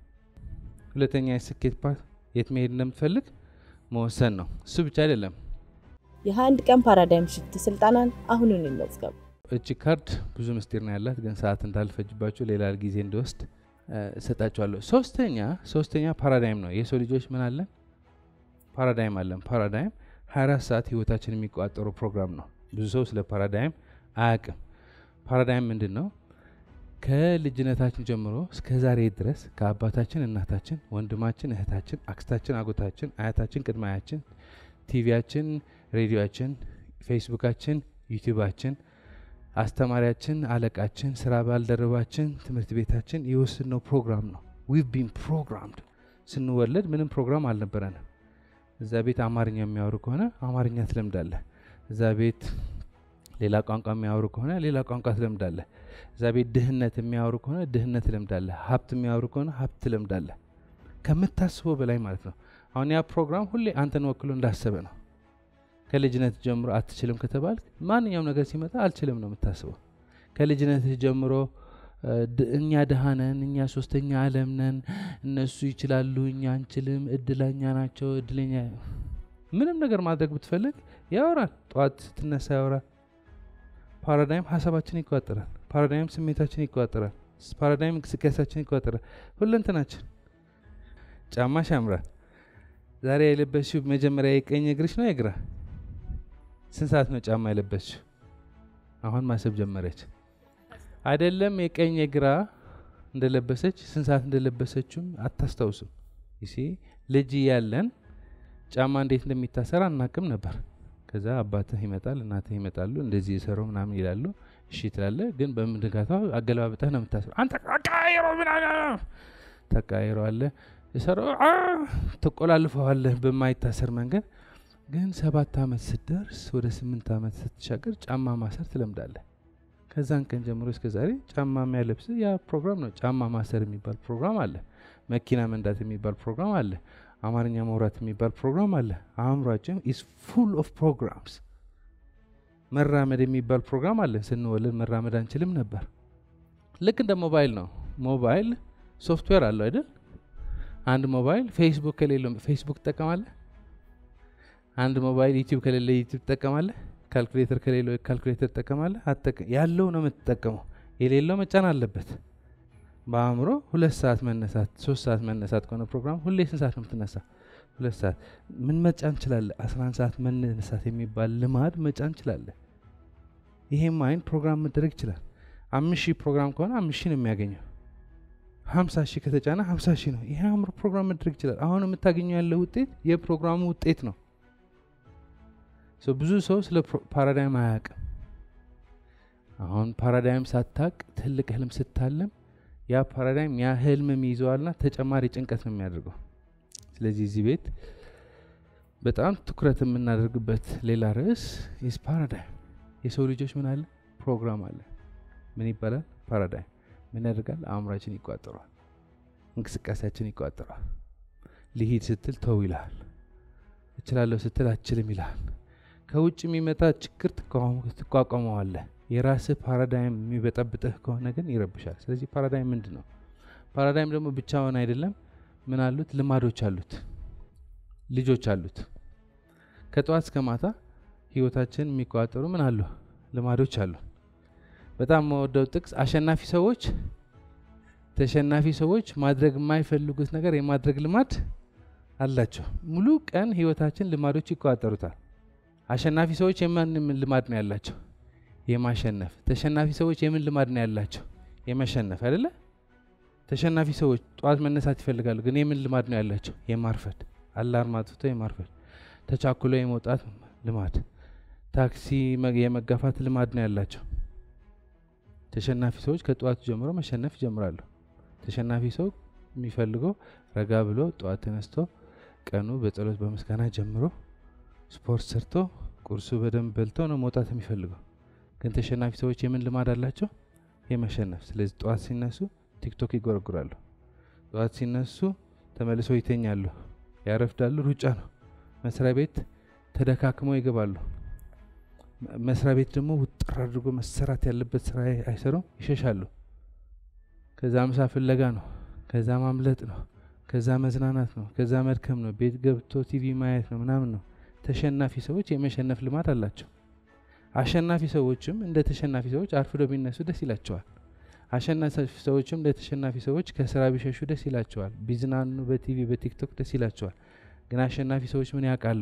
ሁለተኛ የስኬት ፓርት የት መሄድ እንደምትፈልግ መወሰን ነው። እሱ ብቻ አይደለም። የአንድ ቀን ፓራዳይም ሽፍት ስልጠናን አሁኑን ይመዝገቡ። እቺ ካርድ ብዙ ምስጢር ነው ያላት፣ ግን ሰዓት እንዳልፈጅባቸው ሌላ ጊዜ እንዲወስድ እሰጣቸዋለሁ። ሶስተኛ ሶስተኛ ፓራዳይም ነው። የሰው ልጆች ምን አለን? ፓራዳይም አለን። ፓራዳይም 24 ሰዓት ህይወታችን የሚቆጣጠሩ ፕሮግራም ነው። ብዙ ሰው ስለ ፓራዳይም አያውቅም። ፓራዳይም ምንድን ነው? ከልጅነታችን ጀምሮ እስከ ዛሬ ድረስ ከአባታችን፣ እናታችን፣ ወንድማችን፣ እህታችን፣ አክስታችን፣ አጎታችን፣ አያታችን፣ ቅድመ አያችን፣ ቲቪያችን፣ ሬዲዮችን፣ ፌስቡካችን፣ ዩቲዩባችን አስተማሪያችን፣ አለቃችን፣ ስራ ባልደረባችን፣ ትምህርት ቤታችን የወሰድነው ፕሮግራም ነው። ዊቭ ቢን ፕሮግራምድ። ስንወለድ ምንም ፕሮግራም አልነበረንም። እዛ ቤት አማርኛ የሚያወሩ ከሆነ አማርኛ ትለምዳለህ። እዛ ቤት ሌላ ቋንቋ የሚያወሩ ከሆነ ሌላ ቋንቋ ትለምዳለህ። እዛ ቤት ድህነት የሚያወሩ ከሆነ ድህነት ትለምዳለህ። ሀብት የሚያወሩ ከሆነ ሀብት ትለምዳለህ። ከምታስበው በላይ ማለት ነው። አሁን ያ ፕሮግራም ሁሌ አንተን ወክሎ እንዳሰበ ነው። ከልጅነት ጀምሮ አትችልም ከተባል ማንኛውም ነገር ሲመጣ አልችልም ነው የምታስበው። ከልጅነትህ ጀምሮ እኛ ድሃ ነን፣ እኛ ሶስተኛ ዓለም ነን፣ እነሱ ይችላሉ፣ እኛ አንችልም፣ እድለኛ ናቸው፣ እድለኛ ምንም ነገር ማድረግ ብትፈልግ ያወራል። ጠዋት ስትነሳ ያወራል። ፓራዳይም ሀሳባችን ይቆጣጠራል። ፓራዳይም ስሜታችን ይቆጣጠራል። ፓራዳይም እንቅስቃሴያችን ይቆጣጠራል። ሁለንተናችን ጫማሽ ያምራል። ዛሬ የለበስሽው መጀመሪያ የቀኝ እግርሽ ነው የግራ? ስንት ሰዓት ነው ጫማ የለበስሽው? አሁን ማሰብ ጀመረች። አይደለም የቀኝ የግራ እንደለበሰች ስንት ሰዓት እንደለበሰችውም አታስታውስም። ይሲ ልጅ ያለን ጫማ እንዴት እንደሚታሰር አናቅም ነበር። ከዛ አባትህ ይመጣል፣ እናትህ ይመጣሉ፣ እንደዚህ የሰሩ ምናምን ይላሉ። እሺ ትላለህ፣ ግን በምንጋታው አገለባብጠህ ነው የምታስረው። አንተ አቃይሮ ምናምን ተቃይረዋለህ የሰራው ትቆላልፈዋለህ በማይታሰር መንገድ። ግን ሰባት ዓመት ስትደርስ ወደ ስምንት ዓመት ስትሻገር ጫማ ማሰር ትለምዳለህ። ከዛን ቀን ጀምሮ እስከ ዛሬ ጫማ የሚያለብስ ያ ፕሮግራም ነው። ጫማ ማሰር የሚባል ፕሮግራም አለ። መኪና መንዳት የሚባል ፕሮግራም አለ። አማርኛ ማውራት የሚባል ፕሮግራም አለ። አእምሯችን ኢስ ፉል ኦፍ ፕሮግራምስ። መራመድ የሚባል ፕሮግራም አለ። ስንወለድ መራመድ አንችልም ነበር። ልክ እንደ ሞባይል ነው። ሞባይል ሶፍትዌር አለው አይደል? አንድ ሞባይል ፌስቡክ ከሌለው ፌስቡክ ትጠቀማለህ። አንድ ሞባይል ዩቲዩብ ከሌለ ዩቲዩብ ትጠቀማለህ። ካልኩሌተር ከሌለው ካልኩሌተር ትጠቀማለህ። አትጠቀም። ያለው ነው የምትጠቀመው። የሌለው መጫን አለበት። በአእምሮ ሁለት ሰዓት መነሳት ሶስት ሰዓት መነሳት ከሆነ ፕሮግራም ሁሌ ስንት ሰዓት ነው የምትነሳ? ሁለት ሰዓት ምን መጫን እንችላለን? አስራ አንድ ሰዓት መነሳት የሚባል ልማድ መጫን እንችላለን። ይሄም አይን ፕሮግራም መደረግ ይችላል። አምስት ሺህ ፕሮግራም ከሆነ አምስት ሺህ ነው የሚያገኘው። ሀምሳ ሺህ ከተጫነ ሀምሳ ሺህ ነው። ይሄ አእምሮ ፕሮግራም መደረግ ይችላል። አሁን የምታገኘው ያለው ውጤት የፕሮግራሙ ውጤት ነው። ብዙ ሰው ስለ ፓራዳይም አያውቅም። አሁን ፓራዳይም ሳታቅ ትልቅ ህልም ስታለም ያ ፓራዳይም ያ ህልም ይይዘዋልና ተጨማሪ ጭንቀት ነው የሚያደርገው። ስለዚህ እዚህ ቤት በጣም ትኩረት የምናደርግበት ሌላ ርዕስ ኢስ ፓራዳይም። የሰው ልጆች ምን አለ ፕሮግራም አለ። ምን ይባላል? ፓራዳይም። ምን ያደርጋል? አእምሯችን ይቋጠሯል፣ እንቅስቃሴያችን ይቋጠሯል። ልሂድ ስትል ተው ይልሃል፣ እችላለሁ ስትል አችልም ይልሃል። ከውጭ የሚመጣ ችግር ትቋቋመዋለህ። የራስህ ፓራዳይም የሚበጠብጥህ ከሆነ ግን ይረብሻል። ስለዚህ ፓራዳይም ምንድን ነው? ፓራዳይም ደግሞ ብቻውን አይደለም። ምን አሉት? ልማዶች አሉት፣ ልጆች አሉት። ከጠዋት እስከ ማታ ህይወታችን የሚቆጣጠሩ ምን አሉ? ልማዶች አሉ። በጣም መወደው ጥቅስ አሸናፊ ሰዎች ተሸናፊ ሰዎች ማድረግ የማይፈልጉት ነገር የማድረግ ልማድ አላቸው። ሙሉ ቀን ህይወታችን ልማዶች ይቆጣጠሩታል። አሸናፊ ሰዎች የማን ልማድ ነው ያላቸው? የማሸነፍ። ተሸናፊ ሰዎች የምን ልማድ ነው ያላቸው? የመሸነፍ አይደለ? ተሸናፊ ሰዎች ጠዋት መነሳት ይፈልጋሉ፣ ግን የምን ልማድ ነው ያላቸው? የማርፈድ። አላርም አጥፍቶ የማርፈድ። ተቻኩሎ የመውጣት ልማድ፣ ታክሲ የመጋፋት ልማድ ነው ያላቸው። ተሸናፊ ሰዎች ከጠዋቱ ጀምሮ መሸነፍ ይጀምራሉ። ተሸናፊ ሰው የሚፈልገው ረጋ ብሎ ጠዋት ተነስቶ ቀኑ በጸሎት በምስጋና ጀምሮ ስፖርት ሰርቶ ቁርሱ በደንብ በልቶ ነው መውጣት የሚፈልገው። ግን ተሸናፊ ሰዎች የምን ልማድ አላቸው? የመሸነፍ። ስለዚህ ጠዋት ሲነሱ ቲክቶክ ይጎረጉራሉ። ጠዋት ሲነሱ ተመልሰው ይተኛሉ፣ ያረፍዳሉ። ሩጫ ነው። መስሪያ ቤት ተደካክመው ይገባሉ። መስሪያ ቤት ደግሞ ውጥር አድርጎ መሰራት ያለበት ስራ አይሰሩም፣ ይሸሻሉ። ከዛ ምሳ ፍለጋ ነው፣ ከዛ ማምለጥ ነው፣ ከዛ መዝናናት ነው፣ ከዛ መድከም ነው፣ ቤት ገብቶ ቲቪ ማየት ነው፣ ምናምን ነው። ተሸናፊ ሰዎች የመሸነፍ ልማድ አላቸው። አሸናፊ ሰዎችም እንደ ተሸናፊ ሰዎች አርፍዶ ቢነሱ ደስ ይላቸዋል። አሸናፊ ሰዎችም እንደ ተሸናፊ ሰዎች ከስራ ቢሸሹ ደስ ይላቸዋል። ቢዝናኑ በቲቪ በቲክቶክ ደስ ይላቸዋል። ግን አሸናፊ ሰዎች ምን ያውቃሉ?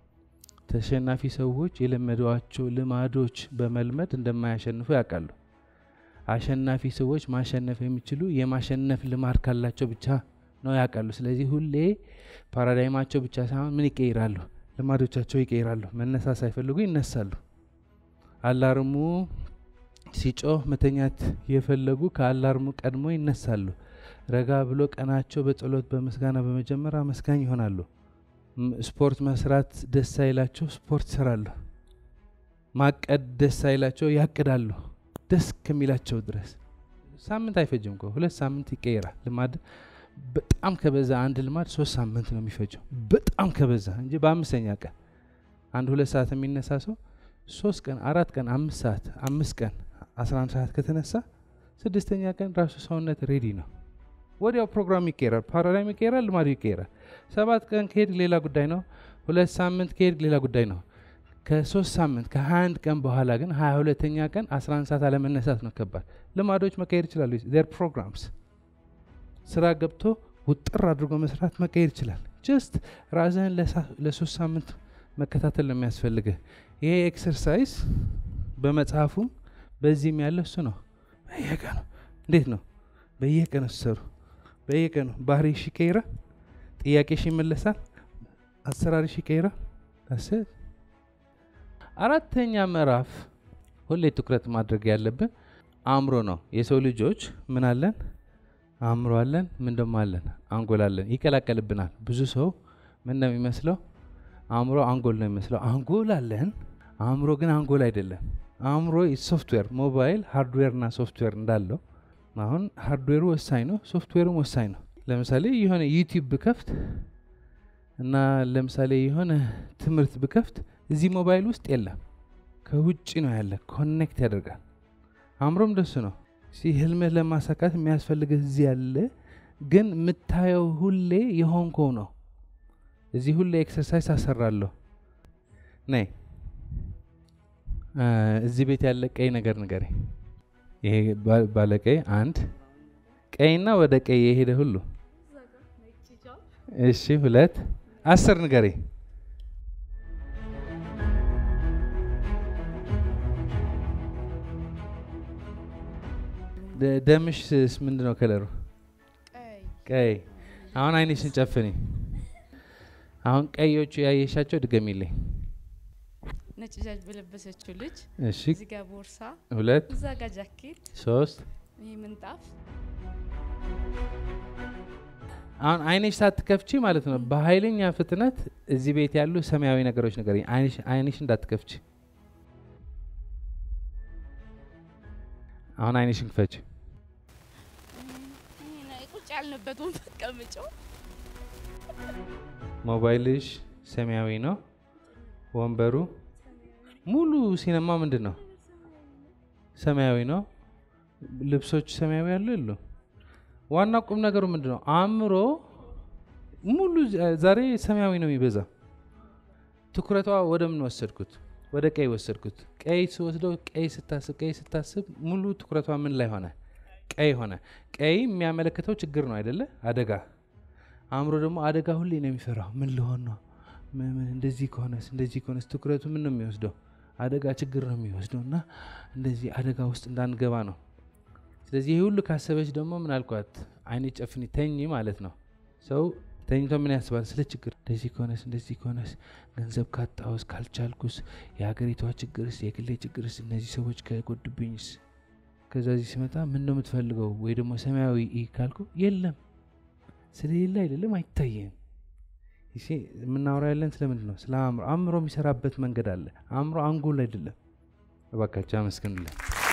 ተሸናፊ ሰዎች የለመዷቸው ልማዶች በመልመድ እንደማያሸንፉ ያውቃሉ። አሸናፊ ሰዎች ማሸነፍ የሚችሉ የማሸነፍ ልማድ ካላቸው ብቻ ነው ያውቃሉ። ስለዚህ ሁሌ ፓራዳይማቸው ብቻ ሳይሆን ምን ይቀይራሉ? ልማዶቻቸው ይቀይራሉ። መነሳት ሳይፈልጉ ይነሳሉ። አላርሙ ሲጮህ መተኛት የፈለጉ ከአላርሙ ቀድሞ ይነሳሉ። ረጋ ብሎ ቀናቸው በጸሎት በምስጋና በመጀመር አመስጋኝ ይሆናሉ። ስፖርት መስራት ደስ አይላቸው፣ ስፖርት ይሰራሉ። ማቀድ ደስ አይላቸው፣ ያቅዳሉ ደስ ከሚላቸው ድረስ። ሳምንት አይፈጅም እኮ ሁለት ሳምንት ይቀይራል። ልማድ በጣም ከበዛ አንድ ልማድ ሶስት ሳምንት ነው የሚፈጀው፣ በጣም ከበዛ እንጂ በአምስተኛ ቀን አንድ ሁለት ሰዓት የሚነሳ ሰው ሶስት ቀን አራት ቀን አምስት ሰዓት አምስት ቀን አስራ አንድ ሰዓት ከተነሳ ስድስተኛ ቀን ራሱ ሰውነት ሬዲ ነው። ወዲያው ፕሮግራም ይቀየራል፣ ፓራዳይም ይቀየራል፣ ልማዱ ይቀየራል። ሰባት ቀን ከሄድ ሌላ ጉዳይ ነው። ሁለት ሳምንት ከሄድ ሌላ ጉዳይ ነው። ከሶስት ሳምንት ከሀያ አንድ ቀን በኋላ ግን ሀያ ሁለተኛ ቀን አስራ አንድ ሰዓት አለመነሳት ነው ከባድ። ልማዶች መቀየር ይችላሉ። ዜር ፕሮግራምስ ስራ ገብቶ ውጥር አድርጎ መስራት መቀየር ይችላል። ጀስት ራስህን ለሶስት ሳምንት መከታተል ነው የሚያስፈልግህ። ይሄ ኤክሰርሳይዝ በመጽሐፉም በዚህም ያለ እሱ ነው። በየቀኑ እንዴት ነው? በየቀኑ ሲሰሩ በየቀኑ ባህሪሽ ይቀይራል፣ ጥያቄሽ ይመለሳል፣ አሰራርሽ ይቀይራል። ስ አራተኛ ምዕራፍ ሁሌ ትኩረት ማድረግ ያለብን አእምሮ ነው። የሰው ልጆች ምን አለን? አእምሮ አለን። ምን ደሞ አለን? አንጎል አለን። ይቀላቀልብናል። ብዙ ሰው ምን ነው የሚመስለው? አእምሮ አንጎል ነው የሚመስለው። አንጎል አለን፣ አእምሮ ግን አንጎል አይደለም። አእምሮ ሶፍትዌር፣ ሞባይል ሃርድዌር እና ሶፍትዌር እንዳለው አሁን ሃርድዌሩ ወሳኝ ነው፣ ሶፍትዌሩም ወሳኝ ነው። ለምሳሌ የሆነ ዩቲዩብ ብከፍት እና ለምሳሌ የሆነ ትምህርት ብከፍት እዚህ ሞባይል ውስጥ የለም፣ ከውጭ ነው ያለ። ኮኔክት ያደርጋል። አእምሮም ደሱ ነው። ሲ ህልምህ ለማሳካት የሚያስፈልግህ እዚህ ያለ፣ ግን የምታየው ሁሌ የሆንከው ነው። እዚህ ሁሌ ኤክሰርሳይዝ አሰራለሁ። ነይ እዚህ ቤት ያለ ቀይ ነገር ንገረኝ። ይሄ ባለቀይ አንድ ቀይና ወደ ቀይ የሄደ ሁሉ እሺ፣ ሁለት አስር ንገረኝ። ደምሽስ ምንድን ነው ከለሩ? ቀይ። አሁን አይንሽን ጨፍኒ። አሁን ቀዮቹ ያየሻቸው ድገሚልኝ። ነጭ ጃጅ በለበሰችው ልጅ እሺ፣ እዚህ ጋር ቦርሳ፣ ሁለት እዛ ጋር ጃኬት፣ ሶስት ይህ ምንጣፍ አሁን አይንሽ ሳትከፍቺ ማለት ነው በኃይለኛ ፍጥነት እዚህ ቤት ያሉ ሰማያዊ ነገሮች ነገር አይንሽ እንዳትከፍቺ። አሁን አይንሽን ክፈች። ቁጭ ያልንበት ወንበር ቀምጨው ሞባይልሽ ሰማያዊ ነው። ወንበሩ ሙሉ ሲነማ ምንድን ነው? ሰማያዊ ነው። ልብሶች ሰማያዊ ያሉ የሉ። ዋና ቁም ነገሩ ምንድን ነው? አእምሮ ሙሉ ዛሬ ሰማያዊ ነው የሚበዛ። ትኩረቷ ወደ ምን ወሰድኩት? ወደ ቀይ ወሰድኩት። ቀይ ስወስደው ቀይ ስታስብ ቀይ ስታስብ ሙሉ ትኩረቷ ምን ላይ ሆነ? ቀይ ሆነ። ቀይ የሚያመለክተው ችግር ነው አይደለ? አደጋ። አእምሮ ደግሞ አደጋ ሁሌ ነው የሚፈራው። ምን ልሆን ነው? ምን እንደዚህ ከሆነስ እንደዚህ ከሆነስ ትኩረቱ ምን ነው የሚወስደው? አደጋ ችግር ነው የሚወስደው እና እንደዚህ አደጋ ውስጥ እንዳንገባ ነው። ስለዚህ ይህ ሁሉ ካሰበች ደግሞ ምን አልኳት? አይኔ ጨፍኒ ተኝ ማለት ነው። ሰው ተኝቶ ምን ያስባል? ስለ ችግር እንደዚህ ከሆነስ እንደዚህ ከሆነስ ገንዘብ ካጣውስ ካልቻልኩስ የሀገሪቷ ችግርስ የግሌ ችግርስ እነዚህ ሰዎች ከጎድብኝስ ከዛ ዚህ ሲመጣ ምን ነው የምትፈልገው? ወይ ደግሞ ሰማያዊ ኢ ካልኩ የለም ስለሌለ አይደለም አይታየም። ይሄ የምናወራ ያለን ስለምንድን ነው? ስለ አእምሮ። አእምሮ የሚሰራበት መንገድ አለ። አእምሮ አንጎል አይደለም። እባካቸው አመስግኑልን።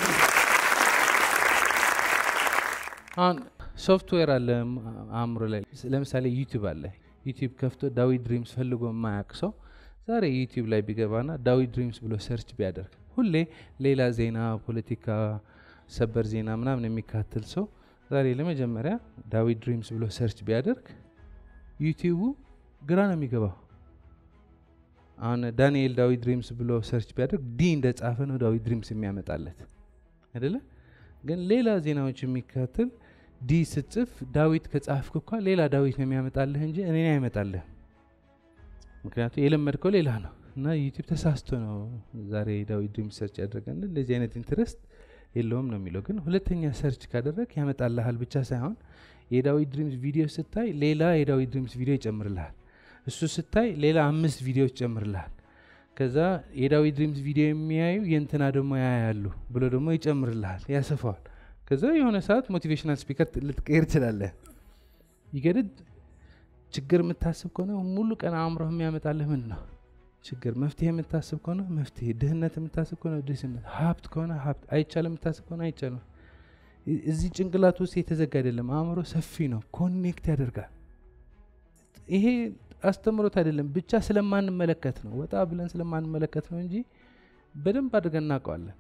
አሁን ሶፍትዌር አለ አእምሮ ላይ። ለምሳሌ ዩቲዩብ አለ። ዩቲዩብ ከፍቶ ዳዊት ድሪምስ ፈልጎ የማያውቅ ሰው ዛሬ ዩቲዩብ ላይ ቢገባና ዳዊት ድሪምስ ብሎ ሰርች ቢያደርግ ሁሌ ሌላ ዜና፣ ፖለቲካ፣ ሰበር ዜና ምናምን የሚካትል ሰው ዛሬ ለመጀመሪያ ዳዊት ድሪምስ ብሎ ሰርች ቢያደርግ ዩቲዩቡ ግራ ነው የሚገባው። አሁን ዳንኤል ዳዊት ድሪምስ ብሎ ሰርች ቢያደርግ ዲ እንደ ጻፈ ነው ዳዊት ድሪምስ የሚያመጣለት አይደለ? ግን ሌላ ዜናዎች የሚካትል ዲ ስጽፍ ዳዊት ከጻፍክ እኳ ሌላ ዳዊት ነው የሚያመጣልህ እንጂ እኔን አይመጣልህ። ምክንያቱም የለመድከው ሌላ ነው እና ዩቲዩብ ተሳስቶ ነው ዛሬ ዳዊት ድሪምስ ሰርች ያደረገን እንደዚህ አይነት ኢንትረስት የለውም ነው የሚለው። ግን ሁለተኛ ሰርች ካደረግ ያመጣልሃል ብቻ ሳይሆን የዳዊት ድሪምስ ቪዲዮ ስታይ ሌላ የዳዊት ድሪምስ ቪዲዮ ይጨምርልሃል። እሱ ስታይ ሌላ አምስት ቪዲዮዎች ይጨምርልሃል። ከዛ የዳዊት ድሪምስ ቪዲዮ የሚያዩ የእንትና ደግሞ ያያሉ ብሎ ደግሞ ይጨምርልሃል፣ ያሰፋዋል። ከዛ የሆነ ሰዓት ሞቲቬሽናል ስፒከር ልትቀይር ትችላለህ። ይገድድ ችግር የምታስብ ከሆነ ሙሉ ቀን አእምሮህ የሚያመጣልህ ምንድን ነው? ችግር። መፍትሄ የምታስብ ከሆነ መፍትሄ፣ ድህነት የምታስብ ከሆነ ድህነት፣ ሀብት ከሆነ ሀብት፣ አይቻልም የምታስብ ከሆነ አይቻልም። እዚህ ጭንቅላት ውስጥ የተዘጋ አይደለም። አእምሮ ሰፊ ነው፣ ኮኔክት ያደርጋል። ይሄ አስተምሮት አይደለም፣ ብቻ ስለማንመለከት ነው። ወጣ ብለን ስለማንመለከት ነው እንጂ በደንብ አድርገን እናውቀዋለን።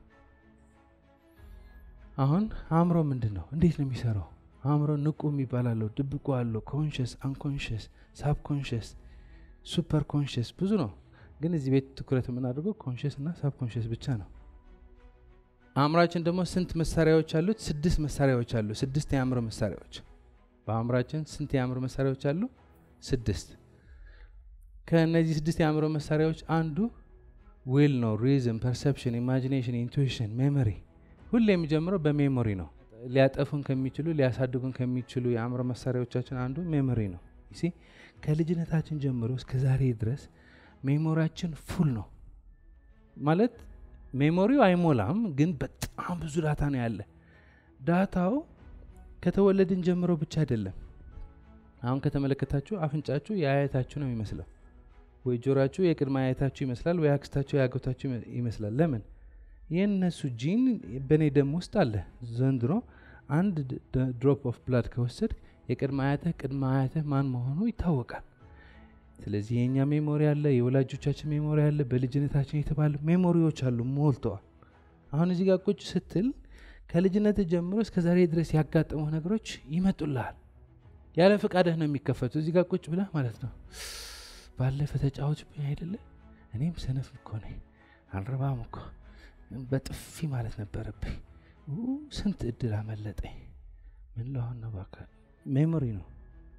አሁን አእምሮ ምንድን ነው? እንዴት ነው የሚሰራው? አእምሮ ንቁ የሚባል አለው፣ ድብቁ አለው፣ ኮንሽስ፣ አንኮንሽስ፣ ሳብኮንሽስ፣ ሱፐር ኮንሽስ ብዙ ነው። ግን እዚህ ቤት ትኩረት የምናደርገው ኮንሽስ እና ሳብኮንሽስ ብቻ ነው። አእምሯችን ደግሞ ስንት መሳሪያዎች አሉት? ስድስት መሳሪያዎች አሉ። ስድስት የአእምሮ መሳሪያዎች በአእምሯችን ስንት የአእምሮ መሳሪያዎች አሉ? ስድስት። ከእነዚህ ስድስት የአእምሮ መሳሪያዎች አንዱ ዊል ነው። ሪዝም፣ ፐርሰፕሽን፣ ኢማጂኔሽን፣ ኢንቱዊሽን፣ ሜሞሪ። ሁሌ የሚጀምረው በሜሞሪ ነው። ሊያጠፉን ከሚችሉ ሊያሳድጉን ከሚችሉ የአእምሮ መሳሪያዎቻችን አንዱ ሜሞሪ ነው። ሲ ከልጅነታችን ጀምሮ እስከ ዛሬ ድረስ ሜሞሪያችን ፉል ነው ማለት ሜሞሪው አይሞላም፣ ግን በጣም ብዙ ዳታ ነው ያለ። ዳታው ከተወለድን ጀምሮ ብቻ አይደለም። አሁን ከተመለከታችሁ አፍንጫችሁ የአያታችሁ ነው የሚመስለው፣ ወይ ጆራችሁ የቅድመ አያታችሁ ይመስላል፣ ወይ አክስታችሁ የአጎታችሁ ይመስላል። ለምን? የእነሱ ጂን በእኔ ደም ውስጥ አለ። ዘንድሮ አንድ ድሮፕ ኦፍ ብላድ ከወሰድ የቅድመ አያትህ ቅድመ አያትህ ማን መሆኑ ይታወቃል። ስለዚህ የእኛ ሜሞሪ አለ፣ የወላጆቻችን ሜሞሪ አለ፣ በልጅነታችን የተባሉ ሜሞሪዎች አሉ ሞልተዋል። አሁን እዚህ ጋር ቁጭ ስትል ከልጅነት ጀምሮ እስከ ዛሬ ድረስ ያጋጠሙ ነገሮች ይመጡልሃል። ያለ ፈቃድህ ነው የሚከፈቱ። እዚህ ጋር ቁጭ ብለህ ማለት ነው ባለፈ ተጫዋችብኝ አይደለ? እኔም ሰነፍ እኮ ነኝ፣ አልረባም እኮ በጥፊ ማለት ነበረብኝ። ኡ፣ ስንት እድል አመለጠኝ። ምን ለሆን ነው? እባክህ ሜሞሪ ነው።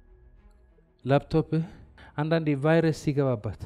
ላፕቶፕህ አንዳንዴ ቫይረስ ሲገባባት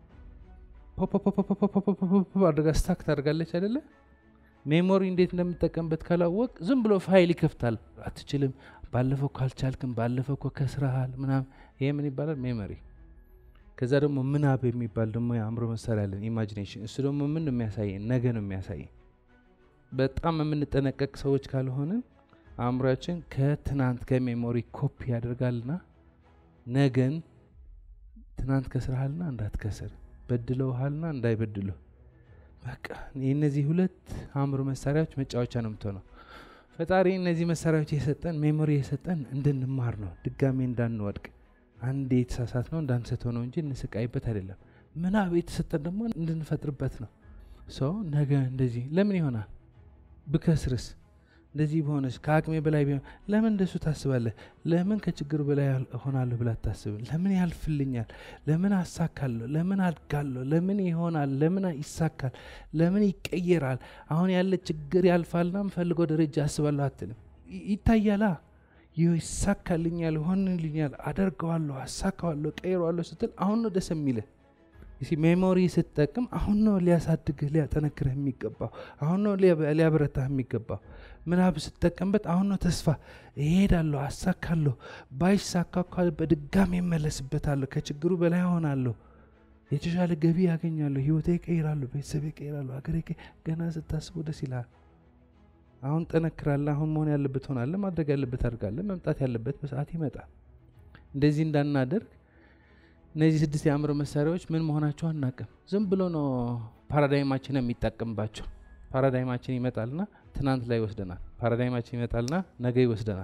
ፖፖፖፖፖፖፖፖፖ አድርጋ ስታክ ታደርጋለች አይደለ? ሜሞሪ እንዴት እንደምጠቀምበት ካላወቅ ዝም ብሎ ፋይል ይከፍታል። አትችልም፣ ባለፈው እኮ አልቻልክም፣ ባለፈው እኮ ከስረሃል ምናምን። ይሄ ምን ይባላል? ሜሞሪ። ከዛ ደግሞ ምናብ የሚባል ደግሞ የአእምሮ መሳሪያ አለን፣ ኢማጂኔሽን። እሱ ደግሞ ምን ነው የሚያሳየን? ነገ ነው የሚያሳየን። በጣም የምንጠነቀቅ ሰዎች ካልሆንን አእምሯችን ከትናንት ከሜሞሪ ኮፒ ያደርጋልና ነገን ትናንት ከስረሃልና እንዳትከስር፣ በድለውሃልና እንዳይበድሉ። በቃ የእነዚህ ሁለት አእምሮ መሳሪያዎች መጫወቻ ነው የምትሆነው። ፈጣሪ እነዚህ መሳሪያዎች የሰጠን ሜሞሪ የሰጠን እንድንማር ነው፣ ድጋሜ እንዳንወድቅ። አንዴ የተሳሳት ነው እንዳንስተው ነው እንጂ እንስቃይበት አይደለም። ምናብ የተሰጠን ደግሞ እንድንፈጥርበት ነው። ሰው ነገ እንደዚህ ለምን ይሆናል ብከስርስ እንደዚህ በሆነች ከአቅሜ በላይ ቢሆን ለምን እንደሱ ታስባለህ? ለምን ከችግሩ በላይ እሆናለሁ ብላ አታስብም? ለምን ያልፍልኛል? ለምን አሳካለሁ? ለምን አድጋለሁ? ለምን ይሆናል? ለምን ይሳካል? ለምን ይቀየራል? አሁን ያለ ችግር ያልፋልና ምፈልገው ደረጃ አስባለሁ አትልም። ይ- ይታያላ ይህ ይሳካልኛል፣ ሆንልኛል፣ አደርገዋለሁ፣ አሳካዋለሁ፣ ቀይረዋለሁ ስትል አሁን ነው ደስ የሚልህ። እሲ ሜሞሪ ስትጠቅም አሁን ነው ሊያሳድግህ ሊያጠነክርህ የሚገባው አሁን ነው ሊያ- ሊያበረታህ የሚገባው ምናብ ስትጠቀምበት አሁን ነው ተስፋ እሄዳለሁ አሳካለሁ ባይሳካ እኳ በድጋሚ እመለስበታለሁ ከችግሩ በላይ ሆናለሁ የተሻለ ገቢ ያገኛለሁ ህይወቴ ይቀይራለሁ ቤተሰቤ ይቀይራለሁ ሀገሬ ይቀ- ገና ስታስበው ደስ ይልሃል አሁን ጠነክራለህ አሁን መሆን ያለበት ሆናለህ ማድረግ ያለበት አድርጋለህ መምጣት ያለበት በሰዓት ይመጣል እንደዚህ እንዳናደርግ እነዚህ ስድስት የአእምሮ መሳሪያዎች ምን መሆናቸው አናቅም። ዝም ብሎ ነው ፓራዳይማችን የሚጠቀምባቸው። ፓራዳይማችን ይመጣልና ትናንት ላይ ይወስደናል። ፓራዳይማችን ይመጣልና ነገ ይወስደናል።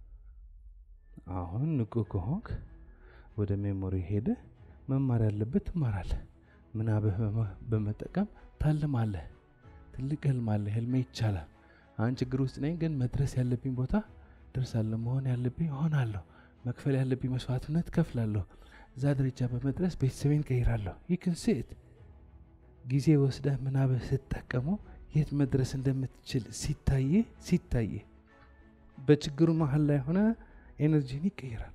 አሁን ንቁ ከሆንክ ወደ ሜሞሪ ሄደ መማር ያለበት ትማራለህ። ምናብህ በመ- በመጠቀም ታልማለህ። ትልቅ ህልም አለ። ህልሜ ይቻላል። አሁን ችግር ውስጥ ነኝ፣ ግን መድረስ ያለብኝ ቦታ ደርሳለሁ። መሆን ያለብኝ እሆናለሁ። መክፈል ያለብኝ መስዋዕትነት ከፍላለሁ። እዛ ደረጃ በመድረስ ቤተሰቤን ቀይራለሁ። ይክን ሴት ጊዜ ወስደህ ምናብህ ስትጠቀሙ የት መድረስ እንደምትችል ሲታየ ሲታየ በችግሩ መሀል ላይ ሆነ ኤነርጂን ይቀይራል።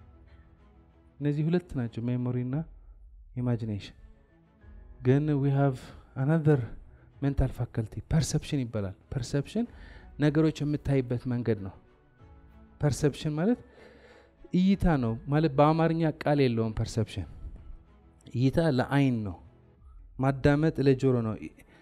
እነዚህ ሁለት ናቸው፣ ሜሞሪና ኢማጂኔሽን። ግን ዊ ሃቭ አናዘር ሜንታል ፋካልቲ ፐርሰፕሽን ይባላል። ፐርሰፕሽን ነገሮች የምታይበት መንገድ ነው። ፐርሰፕሽን ማለት እይታ ነው ማለት በአማርኛ ቃል የለውም። ፐርሰፕሽን እይታ ለአይን ነው፣ ማዳመጥ ለጆሮ ነው።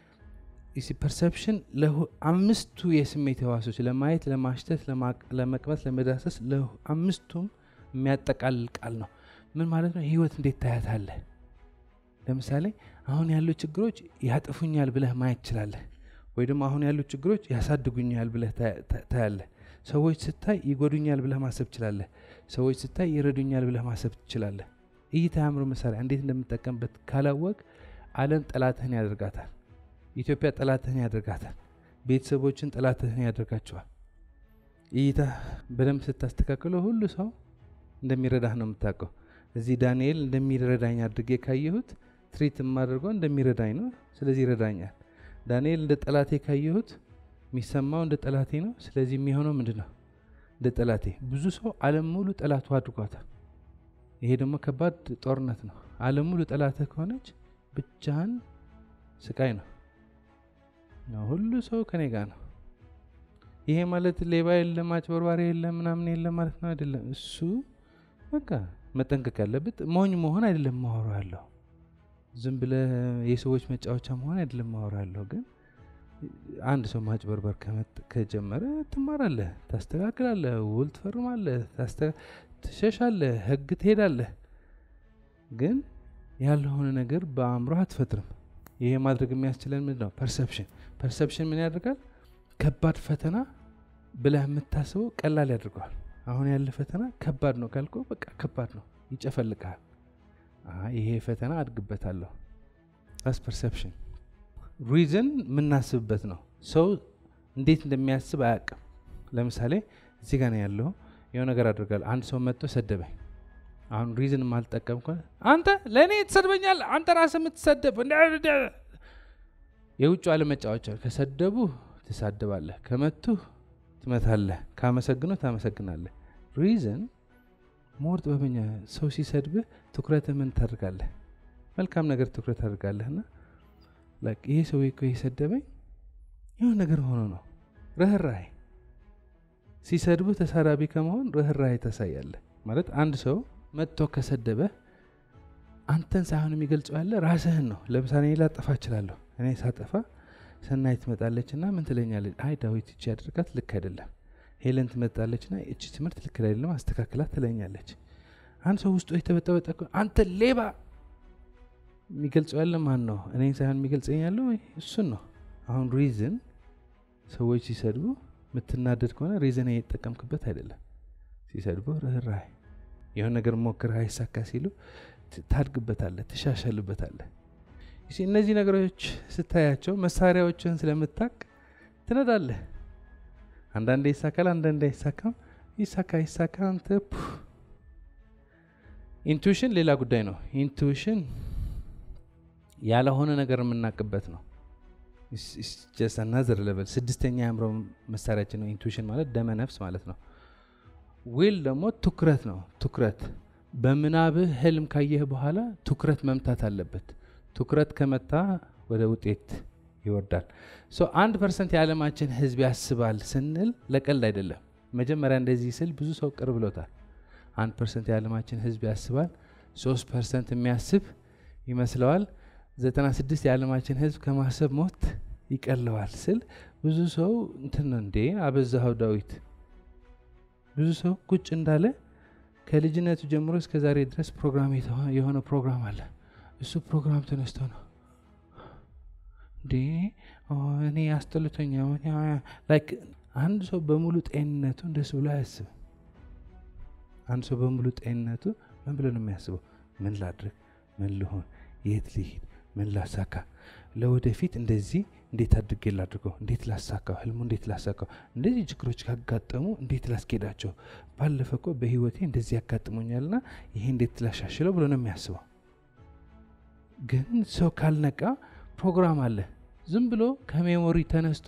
ፐርሰፕሽን አምስቱ የስሜት ህዋሶች ለማየት፣ ለማሽተት፣ ለማ- ለመቅመስ፣ ለመዳሰስ አምስቱም የሚያጠቃልል ቃል ነው። ምን ማለት ነው? ህይወት እንዴት ታያታለህ? ለምሳሌ አሁን ያሉ ችግሮች ያጥፉኛል ብለህ ማየት ትችላለህ። ወይ ደግሞ አሁን ያሉ ችግሮች ያሳድጉኛል ብለህ ታያ- ታ- ታያለህ። ሰዎች ስታይ ይጎዱኛል ብለህ ማሰብ ትችላለህ። ሰዎች ስታይ ይረዱኛል ብለህ ማሰብ ትችላለህ። እይታ የአእምሮ መሳሪያ እንዴት እንደምጠቀምበት ካላወቅ ዓለም ጠላትህን ያደርጋታል። ኢትዮጵያ ጠላትህን ያደርጋታል። ቤተሰቦችን ጠላትህን ያደርጋቸዋል። እይታ በደንብ ስታስተካክለው ሁሉ ሰው እንደሚረዳህ ነው የምታውቀው። እዚህ ዳንኤል እንደሚረዳኝ አድርጌ ካየሁት ትሪት የማደርገው እንደሚረዳኝ ነው። ስለዚህ ይረዳኛል። ዳንኤል እንደ ጠላቴ ካየሁት የሚሰማው እንደ ጠላቴ ነው። ስለዚህ የሚሆነው ምንድን ነው? እንደ ጠላቴ። ብዙ ሰው ዓለም ሙሉ ጠላቱ አድርጓታል። ይሄ ደግሞ ከባድ ጦርነት ነው። ዓለም ሙሉ ጠላትህ ከሆነች ብቻህን ስቃይ ነው። ነው ሁሉ ሰው ከኔ ጋር ነው። ይሄ ማለት ሌባ የለም፣ አጭበርባሪ የለም፣ ምናምን የለም ማለት ነው አይደለም። እሱ በቃ መጠንቀቅ ያለበት ሞኝ መሆን አይደለም ማወራ ያለሁ ዝም ብለህ የሰዎች መጫወቻ መሆን አይደለም ማወራ ያለሁ ግን አንድ ሰው ማጭበርበር ከመጥ- ከጀመረ ትማራለህ፣ ታስተካክላለህ፣ ውል ትፈርማለህ፣ ታስተ- ትሸሻለህ፣ ህግ ትሄዳለህ። ግን ያልሆነ ነገር በአእምሮ አትፈጥርም። ይሄ ማድረግ የሚያስችለን ምንድን ነው? ፐርሰፕሽን። ፐርሰፕሽን ምን ያደርጋል? ከባድ ፈተና ብለህ የምታስበው ቀላል ያደርገዋል። አሁን ያለ ፈተና ከባድ ነው ካልኩ በቃ ከባድ ነው፣ ይጨፈልቃል። ይሄ ፈተና አድግበታለሁ። ራስ ፐርሰፕሽን ሪዝን የምናስብበት ነው። ሰው እንዴት እንደሚያስብ አያውቅም። ለምሳሌ እዚህ ጋር ነው ያለው የሆነ ነገር አድርጋለሁ። አንድ ሰው መጥቶ ሰደበኝ። አሁን ሪዝን የማልጠቀም ከሆነ አንተ ለእኔ ትሰድበኛል፣ አንተ ራስህ የምትሰደብ የውጭ አለመጫወቻ ከሰደቡ ትሳደባለህ፣ ከመቱ ትመታለህ፣ ካመሰግኑ ታመሰግናለህ። ሪዝን ሞር ጥበበኛ ሰው ሲሰድብህ ትኩረትህ ምን ታደርጋለህ? መልካም ነገር ትኩረት ታደርጋለህና ይሄ ሰው እኮ የሰደበኝ የሆነ ነገር ሆኖ ነው። ርኅራሄ ሲሰድብህ ተሳዳቢ ከመሆን ርኅራሄ ታሳያለህ። ማለት አንድ ሰው መጥቶ ከሰደበ አንተን ሳይሆን የሚገልጸው ያለ ራስህን ነው። ለምሳሌ እኔ ላጠፋ እችላለሁ። እኔ ሳጠፋ ሰናይ ትመጣለች ና ምን ትለኛለች? አይ ዳዊት እቺ ያደርጋት ልክ አይደለም። ሄለን ትመጣለች ና እቺ ትምህርት ልክ አይደለም አስተካክላት ትለኛለች። አንድ ሰው ውስጡ የተበጠበጠ አንተ ሌባ የሚገልጸው ያለ ማን ነው? እኔን ሳይሆን የሚገልጸኝ ያለው እሱን ነው። አሁን ሪዝን ሰዎች ሲሰድቡ የምትናደድ ከሆነ ሪዝን እየተጠቀምክበት አይደለም። ሲሰድቡ ርኅራሄ የሆነ ነገር ሞክር አይሳካ ሲሉ ታድግበታለህ፣ ትሻሻልበታለህ። እነዚህ ነገሮች ስታያቸው መሳሪያዎችን ስለምታቅ ትነዳለህ። አንዳንዴ ይሳካል፣ አንዳንዴ አይሳካም። ይሳካ ይሳካ አንተ ኢንቱዊሽን ሌላ ጉዳይ ነው። ኢንቱዊሽን ያለሆነ ነገር የምናቅበት ነው። ናዘር ለበል ስድስተኛ የአእምሮ መሳሪያችን ነው። ኢንቱዊሽን ማለት ደመ ነፍስ ማለት ነው። ዊል ደግሞ ትኩረት ነው። ትኩረት በምናብህ ህልም ካየህ በኋላ ትኩረት መምታት አለበት። ትኩረት ከመታ ወደ ውጤት ይወርዳል። አንድ ፐርሰንት የዓለማችን ህዝብ ያስባል ስንል ለቀልድ አይደለም። መጀመሪያ እንደዚህ ስል ብዙ ሰው ቅር ብሎታል። አንድ ፐርሰንት የዓለማችን ህዝብ ያስባል፣ ሶስት ፐርሰንት የሚያስብ ይመስለዋል። ዘጠና ስድስት የዓለማችን ህዝብ ከማሰብ ሞት ይቀለዋል ስል ብዙ ሰው እንትን እንዴ አበዛኸው ዳዊት። ብዙ ሰው ቁጭ እንዳለ ከልጅነቱ ጀምሮ እስከ ዛሬ ድረስ ፕሮግራም የሆነ ፕሮግራም አለ። እሱ ፕሮግራም ተነስቶ ነው እንዴ እኔ አስጠልቶኛ ላይክ አንድ ሰው በሙሉ ጤንነቱ እንደሱ ብሎ አያስብም። አንድ ሰው በሙሉ ጤንነቱ ምን ብሎ ነው የሚያስበው? ምን ላድርግ፣ ምን ልሆን፣ የት ልሂድ፣ ምን ላሳካ፣ ለወደፊት እንደዚህ እንዴት አድርጌ ላድርገው፣ እንዴት ላሳካው፣ ህልሙ እንዴት ላሳካው፣ እንደዚህ ችግሮች ካጋጠሙ እንዴት ላስኬዳቸው፣ ባለፈ እኮ በህይወቴ እንደዚህ ያጋጥሞኛልና ይሄ እንዴት ላሻሽለው ብሎ ነው የሚያስበው። ግን ሰው ካልነቃ ፕሮግራም አለ። ዝም ብሎ ከሜሞሪ ተነስቶ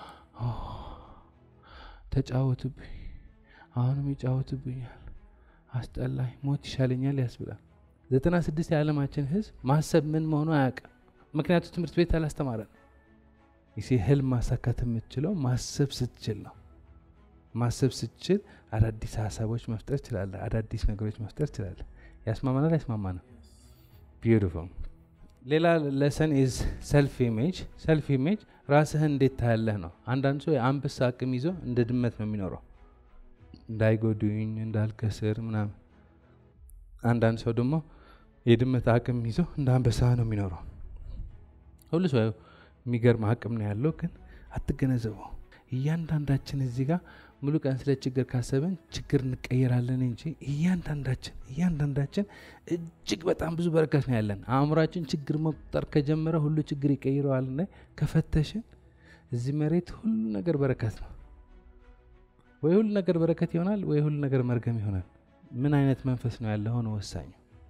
ተጫወቱብኝ፣ አሁንም ይጫወቱብኛል፣ አስጠላኝ፣ ሞት ይሻለኛል ያስብላል። ዘጠና ስድስት የዓለማችን ህዝብ ማሰብ ምን መሆኑ አያውቅም። ምክንያቱ ትምህርት ቤት አላስተማረን። ይሴ ህልም ማሳካት የምትችለው ማሰብ ስትችል ነው። ማሰብ ስትችል አዳዲስ ሀሳቦች መፍጠር ችላለ፣ አዳዲስ ነገሮች መፍጠር ችላለ። ያስማማናል፣ ያስማማናል። ቢዩቲፉል ሌላ ለሰን ኢዝ ሰልፍ ኢሜጅ። ሰልፍ ኢሜጅ ራስህን እንዴት ታያለህ ነው። አንዳንድ ሰው የአንበሳ አቅም ይዞ እንደ ድመት ነው የሚኖረው፣ እንዳይጎዱኝ እንዳልከስር ምናምን። አንዳንድ ሰው ደግሞ የድመት አቅም ይዞ እንደ አንበሳ ነው የሚኖረው። ሁሉ ሰው የሚገርም አቅም ነው ያለው፣ ግን አትገነዘበው። እያንዳንዳችን እዚህ ጋር ሙሉ ቀን ስለ ችግር ካሰብን ችግር እንቀየራለን እንጂ እያንዳንዳችን እያንዳንዳችን እጅግ በጣም ብዙ በረከት ነው ያለን። አእምሯችን ችግር መቁጠር ከጀመረ ሁሉ ችግር ይቀይረዋል። ና ከፈተሽን እዚህ መሬት ሁሉ ነገር በረከት ነው። ወይ ሁሉ ነገር በረከት ይሆናል፣ ወይ ሁሉ ነገር መርገም ይሆናል። ምን አይነት መንፈስ ነው ያለ ሆነ ወሳኝ።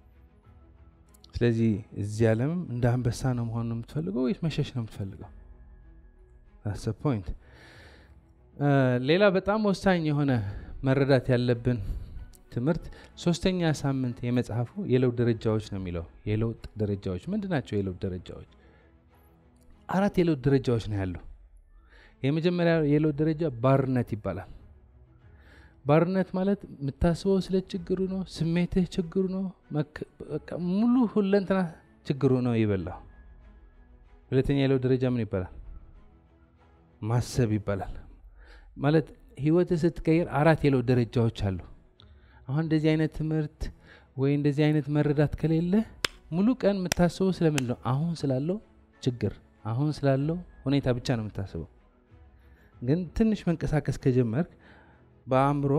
ስለዚህ እዚህ ዓለምም እንደ አንበሳ ነው መሆን ነው የምትፈልገው ወይስ መሸሽ ነው የምትፈልገው? ፖይንት ሌላ በጣም ወሳኝ የሆነ መረዳት ያለብን ትምህርት ሶስተኛ ሳምንት የመጽሐፉ የለውጥ ደረጃዎች ነው የሚለው። የለውጥ ደረጃዎች ምንድን ናቸው? የለውጥ ደረጃዎች አራት የለውጥ ደረጃዎች ነው ያለው። የመጀመሪያ የለውጥ ደረጃ ባርነት ይባላል። ባርነት ማለት የምታስበው ስለ ችግሩ ነው፣ ስሜትህ ችግሩ ነው፣ ሙሉ ሁለንትና ችግሩ ነው ይበላው። ሁለተኛ የለውጥ ደረጃ ምን ይባላል? ማሰብ ይባላል። ማለት ህይወትህ ስትቀይር አራት የለውጥ ደረጃዎች አሉ። አሁን እንደዚህ አይነት ትምህርት ወይ እንደዚህ አይነት መረዳት ከሌለ ሙሉ ቀን የምታስበው ስለምን ነው? አሁን ስላለው ችግር፣ አሁን ስላለው ሁኔታ ብቻ ነው የምታስበው። ግን ትንሽ መንቀሳቀስ ከጀመርክ በአእምሮ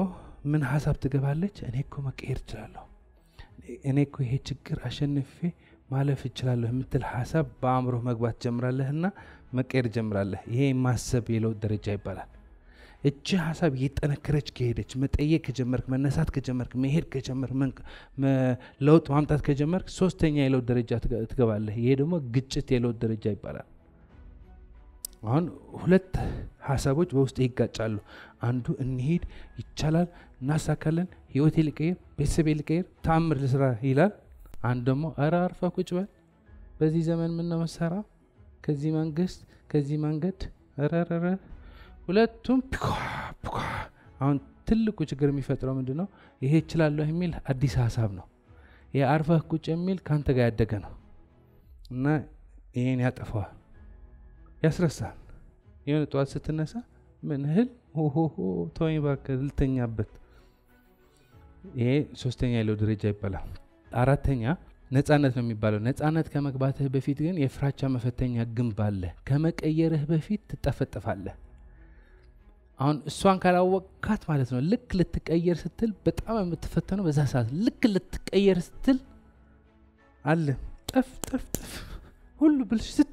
ምን ሀሳብ ትገባለች? እኔ እኮ መቀየር እችላለሁ፣ እኔ እኮ ይሄ ችግር አሸንፌ ማለፍ እችላለሁ የምትል ሀሳብ በአእምሮህ መግባት ጀምራለህና መቀየር ጀምራለህ። ይሄ ማሰብ የለውጥ ደረጃ ይባላል። እቺ ሀሳብ እየጠነከረች ከሄደች መጠየቅ ከጀመርክ መነሳት ከጀመርክ መሄድ ከጀመርክ መንቅ- መ- ለውጥ ማምጣት ከጀመርክ ሶስተኛ የለውጥ ደረጃ ትገ- ትገባለህ። ይሄ ደግሞ ግጭት የለውጥ ደረጃ ይባላል። አሁን ሁለት ሀሳቦች በውስጥ ይጋጫሉ። አንዱ እንሂድ፣ ይቻላል፣ እናሳካለን፣ ህይወቴ ሊቀይር፣ ቤተሰቤ ሊቀይር፣ ተአምር ልስራ ይላል። አንድ ደግሞ እረ አርፈ ቁጭ በል፣ በዚህ ዘመን ምን ነው መሰራ፣ ከዚህ መንግስት፣ ከዚህ መንገድ፣ ረረረ ሁለቱም ፒኳ ፒኳ። አሁን ትልቁ ችግር የሚፈጥረው ምንድን ነው? ይሄ እችላለሁ የሚል አዲስ ሀሳብ ነው። ይሄ አርፈህ ቁጭ የሚል ከአንተ ጋር ያደገ ነው እና ይሄን ያጠፈዋል ያስረሳል። የሆነ ጠዋት ስትነሳ ምን እህል ሆሆሆ ተወኝ እባክህ ልተኛበት። ይሄ ሶስተኛ ያለው ደረጃ ይባላል። አራተኛ ነጻነት ነው የሚባለው። ነጻነት ከመግባትህ በፊት ግን የፍራቻ መፈተኛ ግንብ አለ። ከመቀየርህ በፊት ትጠፈጠፋለህ። አሁን እሷን ካላወቅካት ማለት ነው ልክ ልትቀየር ስትል በጣም የምትፈተነው በዛ ሰዓት ልክ ልትቀየር ስትል አለ ጠፍ ጠፍ ጠፍ ሁሉ ብልሽት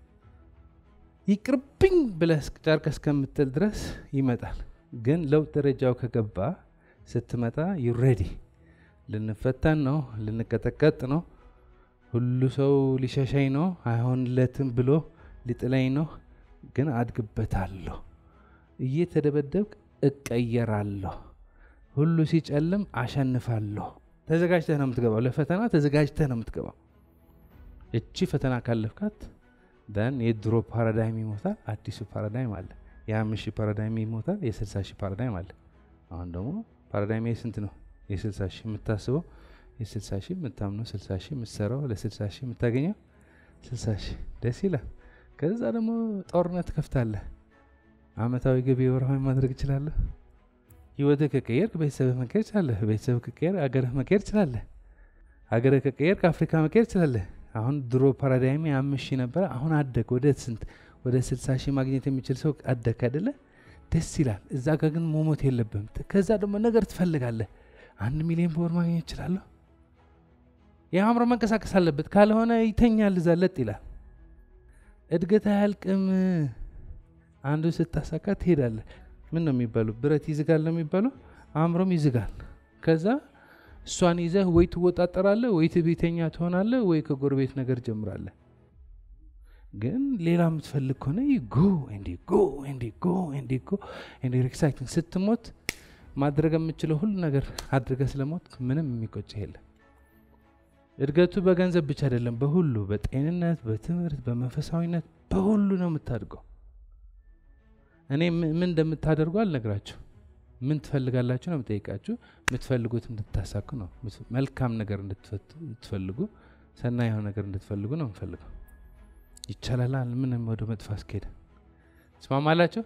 ይቅርብኝ ብለህ ጨርቅ እስከምትል ድረስ ይመጣል። ግን ለውጥ ደረጃው ከገባ ስትመጣ ዩሬዲ ልንፈተን ነው፣ ልንቀጠቀጥ ነው፣ ሁሉ ሰው ሊሸሸኝ ነው፣ አይሆንለትም ብሎ ሊጥለኝ ነው። ግን አድግበታለሁ፣ እየተደበደብክ እቀየራለሁ፣ ሁሉ ሲጨልም አሸንፋለሁ። ተዘጋጅተህ ነው የምትገባው። ለፈተና ተዘጋጅተህ ነው የምትገባው። እቺ ፈተና ካለፍካት ደን የድሮ ፓራዳይም ይሞታል፣ አዲሱ ፓራዳይም አለ። የአምስት ሺህ ፓራዳይም ይሞታል፣ የስልሳ ሺህ ፓራዳይም አለ። አሁን ደግሞ ፓራዳይም ስንት ነው? የስልሳ ሺህ የምታስበው የስልሳ ሺህ የምታምነው ስልሳ ሺህ የምትሰራው ለስልሳ ሺህ የምታገኘው ስልሳ ሺህ ደስ ይላል። ከዛ ደግሞ ጦርነት ከፍታለህ። አመታዊ ገቢ ወርሃዊ ማድረግ እችላለሁ። ህይወትህ ከቀየርክ ቤተሰብህ መቀየር ትችላለህ። ቤተሰብ ከቀየር አገርህ መቀየር ትችላለህ። አገርህ ከቀየር ከአፍሪካ መቀየር ትችላለህ። አሁን ድሮ ፓራዳይም አምስት ሺህ ነበረ። አሁን አደግ ወደ ስንት ወደ ስልሳ ሺህ ማግኘት የሚችል ሰው አደግ አይደለ? ደስ ይላል። እዛ ጋር ግን መሞት የለብህም። ከዛ ደግሞ ነገር ትፈልጋለህ። አንድ ሚሊዮን በወር ማግኘት እችላለሁ። የአእምሮ መንቀሳቀስ አለበት። ካልሆነ ይተኛል፣ እዛ ለጥ ይላል። እድገት አያልቅም። አንዱ ስታሳካ ትሄዳለህ። ምን ነው የሚባሉ ብረት ይዝጋል ነው የሚባለው። አእምሮም ይዝጋል። ከዛ እሷን ይዘህ ወይ ትወጣጠራለህ፣ ወይ ትቤተኛ ትሆናለህ፣ ወይ ከጎረቤት ነገር ጀምራለህ። ግን ሌላ የምትፈልግ ከሆነ ጎ እንዲ ጎ እንዲ ጎ እንዲ ጎ እንዲ ኤክሳይቲንግ ስትሞት ማድረግ የምችለው ሁሉ ነገር አድርገህ ስለሞት ምንም የሚቆጭ የለም። እድገቱ በገንዘብ ብቻ አይደለም፣ በሁሉ በጤንነት፣ በትምህርት፣ በመንፈሳዊነት በሁሉ ነው የምታድገው። እኔ ም- ምን እንደምታደርጉ አልነግራችሁ። ምን ትፈልጋላችሁ ነው የምጠይቃችሁ። የምትፈልጉት እንድታሳኩ ነው። ምት- መልካም ነገር እንድትፈት- እንድትፈልጉ፣ ሰናይ የሆነ ነገር እንድትፈልጉ ነው የምፈልገው። ይቻላል። ምንም ወደ መጥፎ አስኬድ ትስማማላችሁ?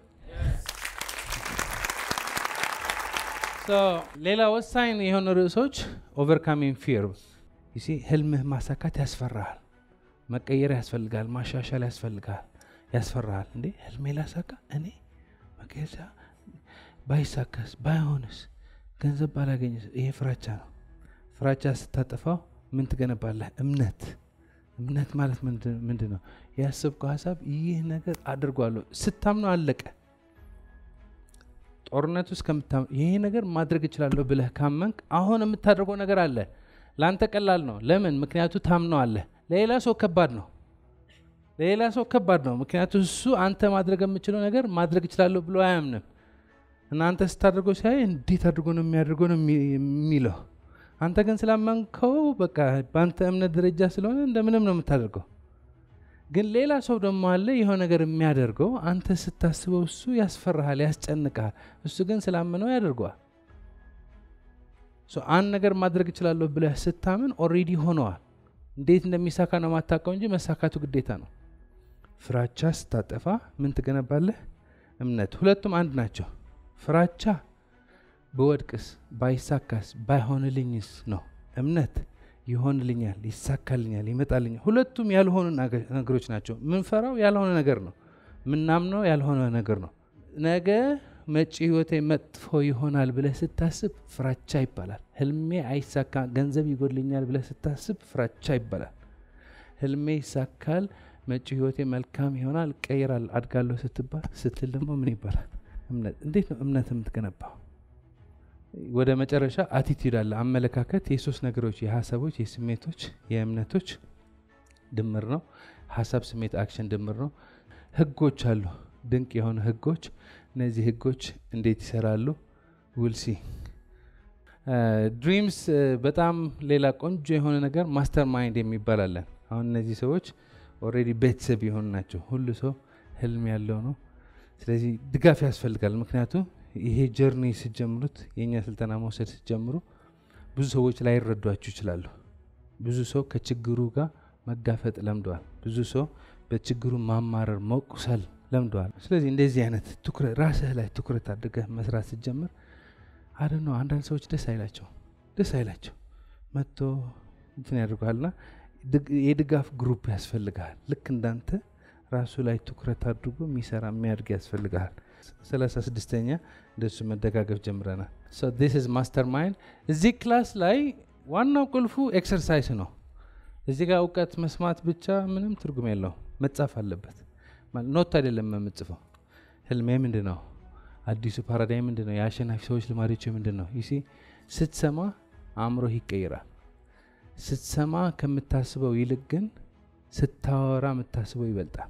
ሶ ሌላ ወሳኝ የሆኑ ርዕሶች ኦቨርካሚንግ ፊር ይሲ ህልምህ ማሳካት ያስፈራሃል። መቀየር ያስፈልጋል። ማሻሻል ያስፈልጋል። ያስፈራሃል። እንዴ ህልሜ ላሳካ እኔ መቀየር ባይሳካስ ባይሆንስ ገንዘብ ባላገኝስ? ይሄ ፍራቻ ነው። ፍራቻ ስታጠፋው ምን ትገነባለህ? እምነት። እምነት ማለት ምንድን ምንድን ነው? ያሰብከው ሀሳብ ይህ ነገር አድርጓለሁ ስታምነው አለቀ። ጦርነት ውስጥ ከምታም ይሄ ነገር ማድረግ እችላለሁ ብለህ ካመንክ አሁን የምታደርገው ነገር አለ። ለአንተ ቀላል ነው። ለምን? ምክንያቱ ታምነው አለ። ለሌላ ሰው ከባድ ነው። ለሌላ ሰው ከባድ ነው። ምክንያቱ እሱ አንተ ማድረግ የምችለው ነገር ማድረግ እችላለሁ ብሎ አያምንም። እናንተ ስታደርገው ሲያይ እንዴት አድርጎ ነው የሚያደርገው ነው የሚ- የሚለው። አንተ ግን ስላመንከው በቃ በአንተ እምነት ደረጃ ስለሆነ እንደምንም ነው የምታደርገው። ግን ሌላ ሰው ደግሞ አለ የሆነ ነገር የሚያደርገው አንተ ስታስበው እሱ ያስፈራሃል፣ ያስጨንቃል። እሱ ግን ስላመነው ያደርገዋል። ሶ አንድ ነገር ማድረግ እችላለሁ ብለህ ስታምን ኦሬዲ ሆነዋል። እንዴት እንደሚሳካ ነው ማታውቀው እንጂ መሳካቱ ግዴታ ነው። ፍራቻ ስታጠፋ ምን ትገነባለህ? እምነት። ሁለቱም አንድ ናቸው። ፍራቻ በወድቅስ፣ ባይሳካስ፣ ባይሆንልኝስ ነው። እምነት ይሆንልኛል፣ ይሳካልኛል፣ ይመጣልኛል። ሁለቱም ያልሆኑ ነገ- ነገሮች ናቸው። ምንፈራው ያልሆነ ነገር ነው። ምናምነው ያልሆነ ነገር ነው። ነገ መጪ ህይወቴ መጥፎ ይሆናል ብለህ ስታስብ ፍራቻ ይባላል። ህልሜ አይሳካ ገንዘብ ይጎድልኛል ብለህ ስታስብ ፍራቻ ይባላል። ህልሜ ይሳካል፣ መጪ ህይወቴ መልካም ይሆናል፣ ቀይራል፣ አድጋለሁ ስትባል ስትል ደግሞ ምን ይባላል? እምነት። እንዴት ነው እምነት የምትገነባው? ወደ መጨረሻ አቲቲዩድ አለ፣ አመለካከት። የሶስት ነገሮች የሀሳቦች፣ የስሜቶች፣ የእምነቶች ድምር ነው። ሀሳብ፣ ስሜት፣ አክሽን ድምር ነው። ህጎች አሉ፣ ድንቅ የሆኑ ህጎች። እነዚህ ህጎች እንዴት ይሰራሉ? ውልሲ ድሪምስ በጣም ሌላ ቆንጆ የሆነ ነገር ማስተር ማይንድ የሚባል አለን። አሁን እነዚህ ሰዎች ኦልሬዲ ቤተሰብ የሆኑ ናቸው። ሁሉ ሰው ህልም ያለው ነው። ስለዚህ ድጋፍ ያስፈልጋል። ምክንያቱም ይሄ ጀርኒ ስትጀምሩት የእኛ ስልጠና መውሰድ ስትጀምሩ ብዙ ሰዎች ላይረዷችሁ ይችላሉ። ብዙ ሰው ከችግሩ ጋር መጋፈጥ ለምደዋል። ብዙ ሰው በችግሩ ማማረር መቁሰል ለምደዋል። ስለዚህ እንደዚህ አይነት ትኩረት ራስህ ላይ ትኩረት አድርገህ መስራት ስትጀምር አደ ነው። አንዳንድ ሰዎች ደስ አይላቸው ደስ አይላቸው መጥቶ እንትን ያደርገዋልና የድጋፍ ግሩፕ ያስፈልግሃል። ልክ እንዳንተ ራሱ ላይ ትኩረት አድርጎ የሚሰራ የሚያድግ ያስፈልግሃል። ሰላሳ ስድስተኛ እንደሱ መደጋገፍ ጀምረናል። ስ ማስተር ማይንድ እዚህ ክላስ ላይ ዋናው ቁልፉ ኤክሰርሳይስ ነው። እዚህ ጋር እውቀት መስማት ብቻ ምንም ትርጉም የለው፣ መጻፍ አለበት። ኖት አይደለም የምጽፈው። ህልሜ ምንድን ነው? አዲሱ ፓራዳይም ምንድን ነው? የአሸናፊ ሰዎች ልማዶች ምንድን ነው? ይሲ ስትሰማ አእምሮህ ይቀይራል። ስትሰማ ከምታስበው ይልቅ ግን ስታወራ የምታስበው ይበልጣል።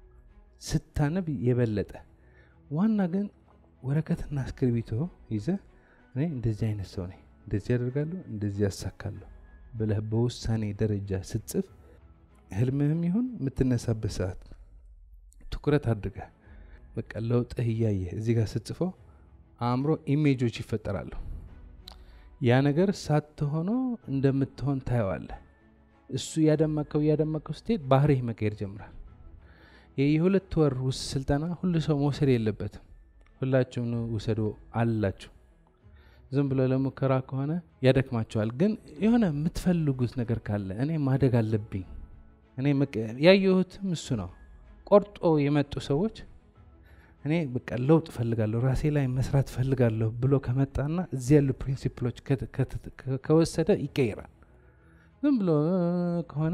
ስታነብ የበለጠ ዋና ግን ወረቀትና እስክሪቢቶ ይዘ እኔ እንደዚህ አይነት ሰው ነኝ፣ እንደዚህ ያደርጋለሁ፣ እንደዚህ ያሳካለሁ ብለህ በውሳኔ ደረጃ ስትጽፍ ህልምህም ይሁን የምትነሳበት ሰዓት ትኩረት አድርገህ በቃ ለውጥህ እያየህ እዚህ ጋር ስትጽፈው አእምሮ ኢሜጆች ይፈጠራሉ። ያ ነገር ሳትሆኖ እንደምትሆን ታየዋለህ። እሱ እያደመቀው እያደመቀው ስትሄድ ባህሪህ መቀየር ጀምራል። የሁለት ወር ውስጥ ስልጠና ሁሉ ሰው መውሰድ የለበትም። ሁላችሁም ውሰዱ አላችሁ። ዝም ብሎ ለሙከራ ከሆነ ያደክማቸዋል። ግን የሆነ የምትፈልጉት ነገር ካለ እኔ ማደግ አለብኝ እኔ ያየሁትም እሱ ነው። ቆርጦ የመጡ ሰዎች እኔ በቃ ለውጥ ፈልጋለሁ ራሴ ላይ መስራት ፈልጋለሁ ብሎ ከመጣና እዚህ ያሉ ፕሪንሲፕሎች ከወሰደ ይቀይራል። ዝም ብሎ ከሆነ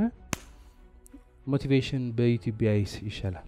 ሞቲቬሽን በዩቲዩብ ቢያይስ ይሻላል።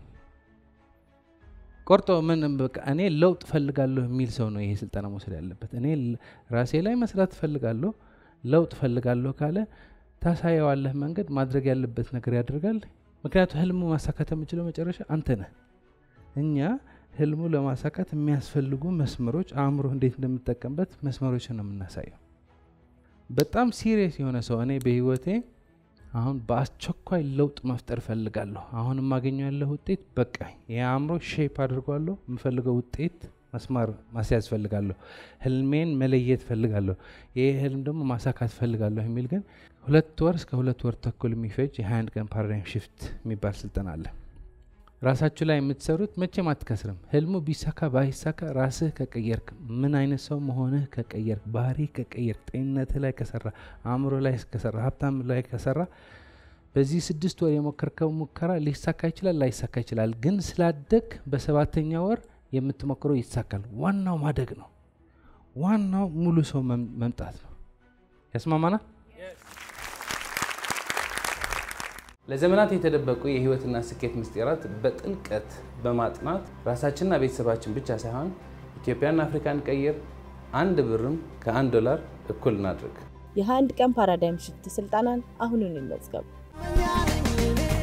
ቆርጦ ምን በቃ እኔ ለውጥ ፈልጋለሁ የሚል ሰው ነው ይሄ ስልጠና መውሰድ ያለበት። እኔ ራሴ ላይ መስራት ፈልጋለሁ ለውጥ ፈልጋለሁ ካለ ታሳየዋለህ መንገድ ማድረግ ያለበት ነገር ያደርጋል። ምክንያቱም ህልሙ ማሳካት የምችለው መጨረሻ አንተ ነህ። እኛ ህልሙ ለማሳካት የሚያስፈልጉ መስመሮች አእምሮ እንዴት እንደምጠቀምበት መስመሮችን ነው የምናሳየው። በጣም ሲሪየስ የሆነ ሰው እኔ በህይወቴ አሁን በአስቸኳይ ለውጥ መፍጠር ፈልጋለሁ። አሁን የማገኘው ያለው ውጤት በቃ የአእምሮ ሼፕ አድርጓለሁ። የምፈልገው ውጤት መስማር ማስያዝ ፈልጋለሁ። ህልሜን መለየት ፈልጋለሁ። ይህ ህልም ደግሞ ማሳካት ፈልጋለሁ የሚል ግን ሁለት ወር እስከ ሁለት ወር ተኩል የሚፈጅ የ21 ቀን ፓራዳይም ሽፍት የሚባል ስልጠና አለ። ራሳችሁ ላይ የምትሰሩት መቼም አትከስርም። ህልሙ ቢሳካ ባይሳካ ራስህ ከቀየርክ፣ ምን አይነት ሰው መሆንህ ከቀየርክ፣ ባህሪ ከቀየርክ፣ ጤንነትህ ላይ ከሰራ፣ አእምሮ ላይ ከሰራ፣ ሀብታም ላይ ከሰራ በዚህ ስድስት ወር የሞከርከው ሙከራ ሊሳካ ይችላል፣ ላይሳካ ይችላል። ግን ስላደግ በሰባተኛ ወር የምትሞክረው ይሳካል። ዋናው ማደግ ነው። ዋናው ሙሉ ሰው መምጣት ነው። ያስማማናል? ለዘመናት የተደበቁ የህይወትና ስኬት ምስጢራት በጥልቀት በማጥናት ራሳችንና ቤተሰባችን ብቻ ሳይሆን ኢትዮጵያና አፍሪካን ቀይር። አንድ ብርም ከአንድ ዶላር እኩል እናድርግ። የ21 ቀን ፓራዳይም ሽፍት ስልጠናን አሁኑን ይመዝገቡ። Yeah.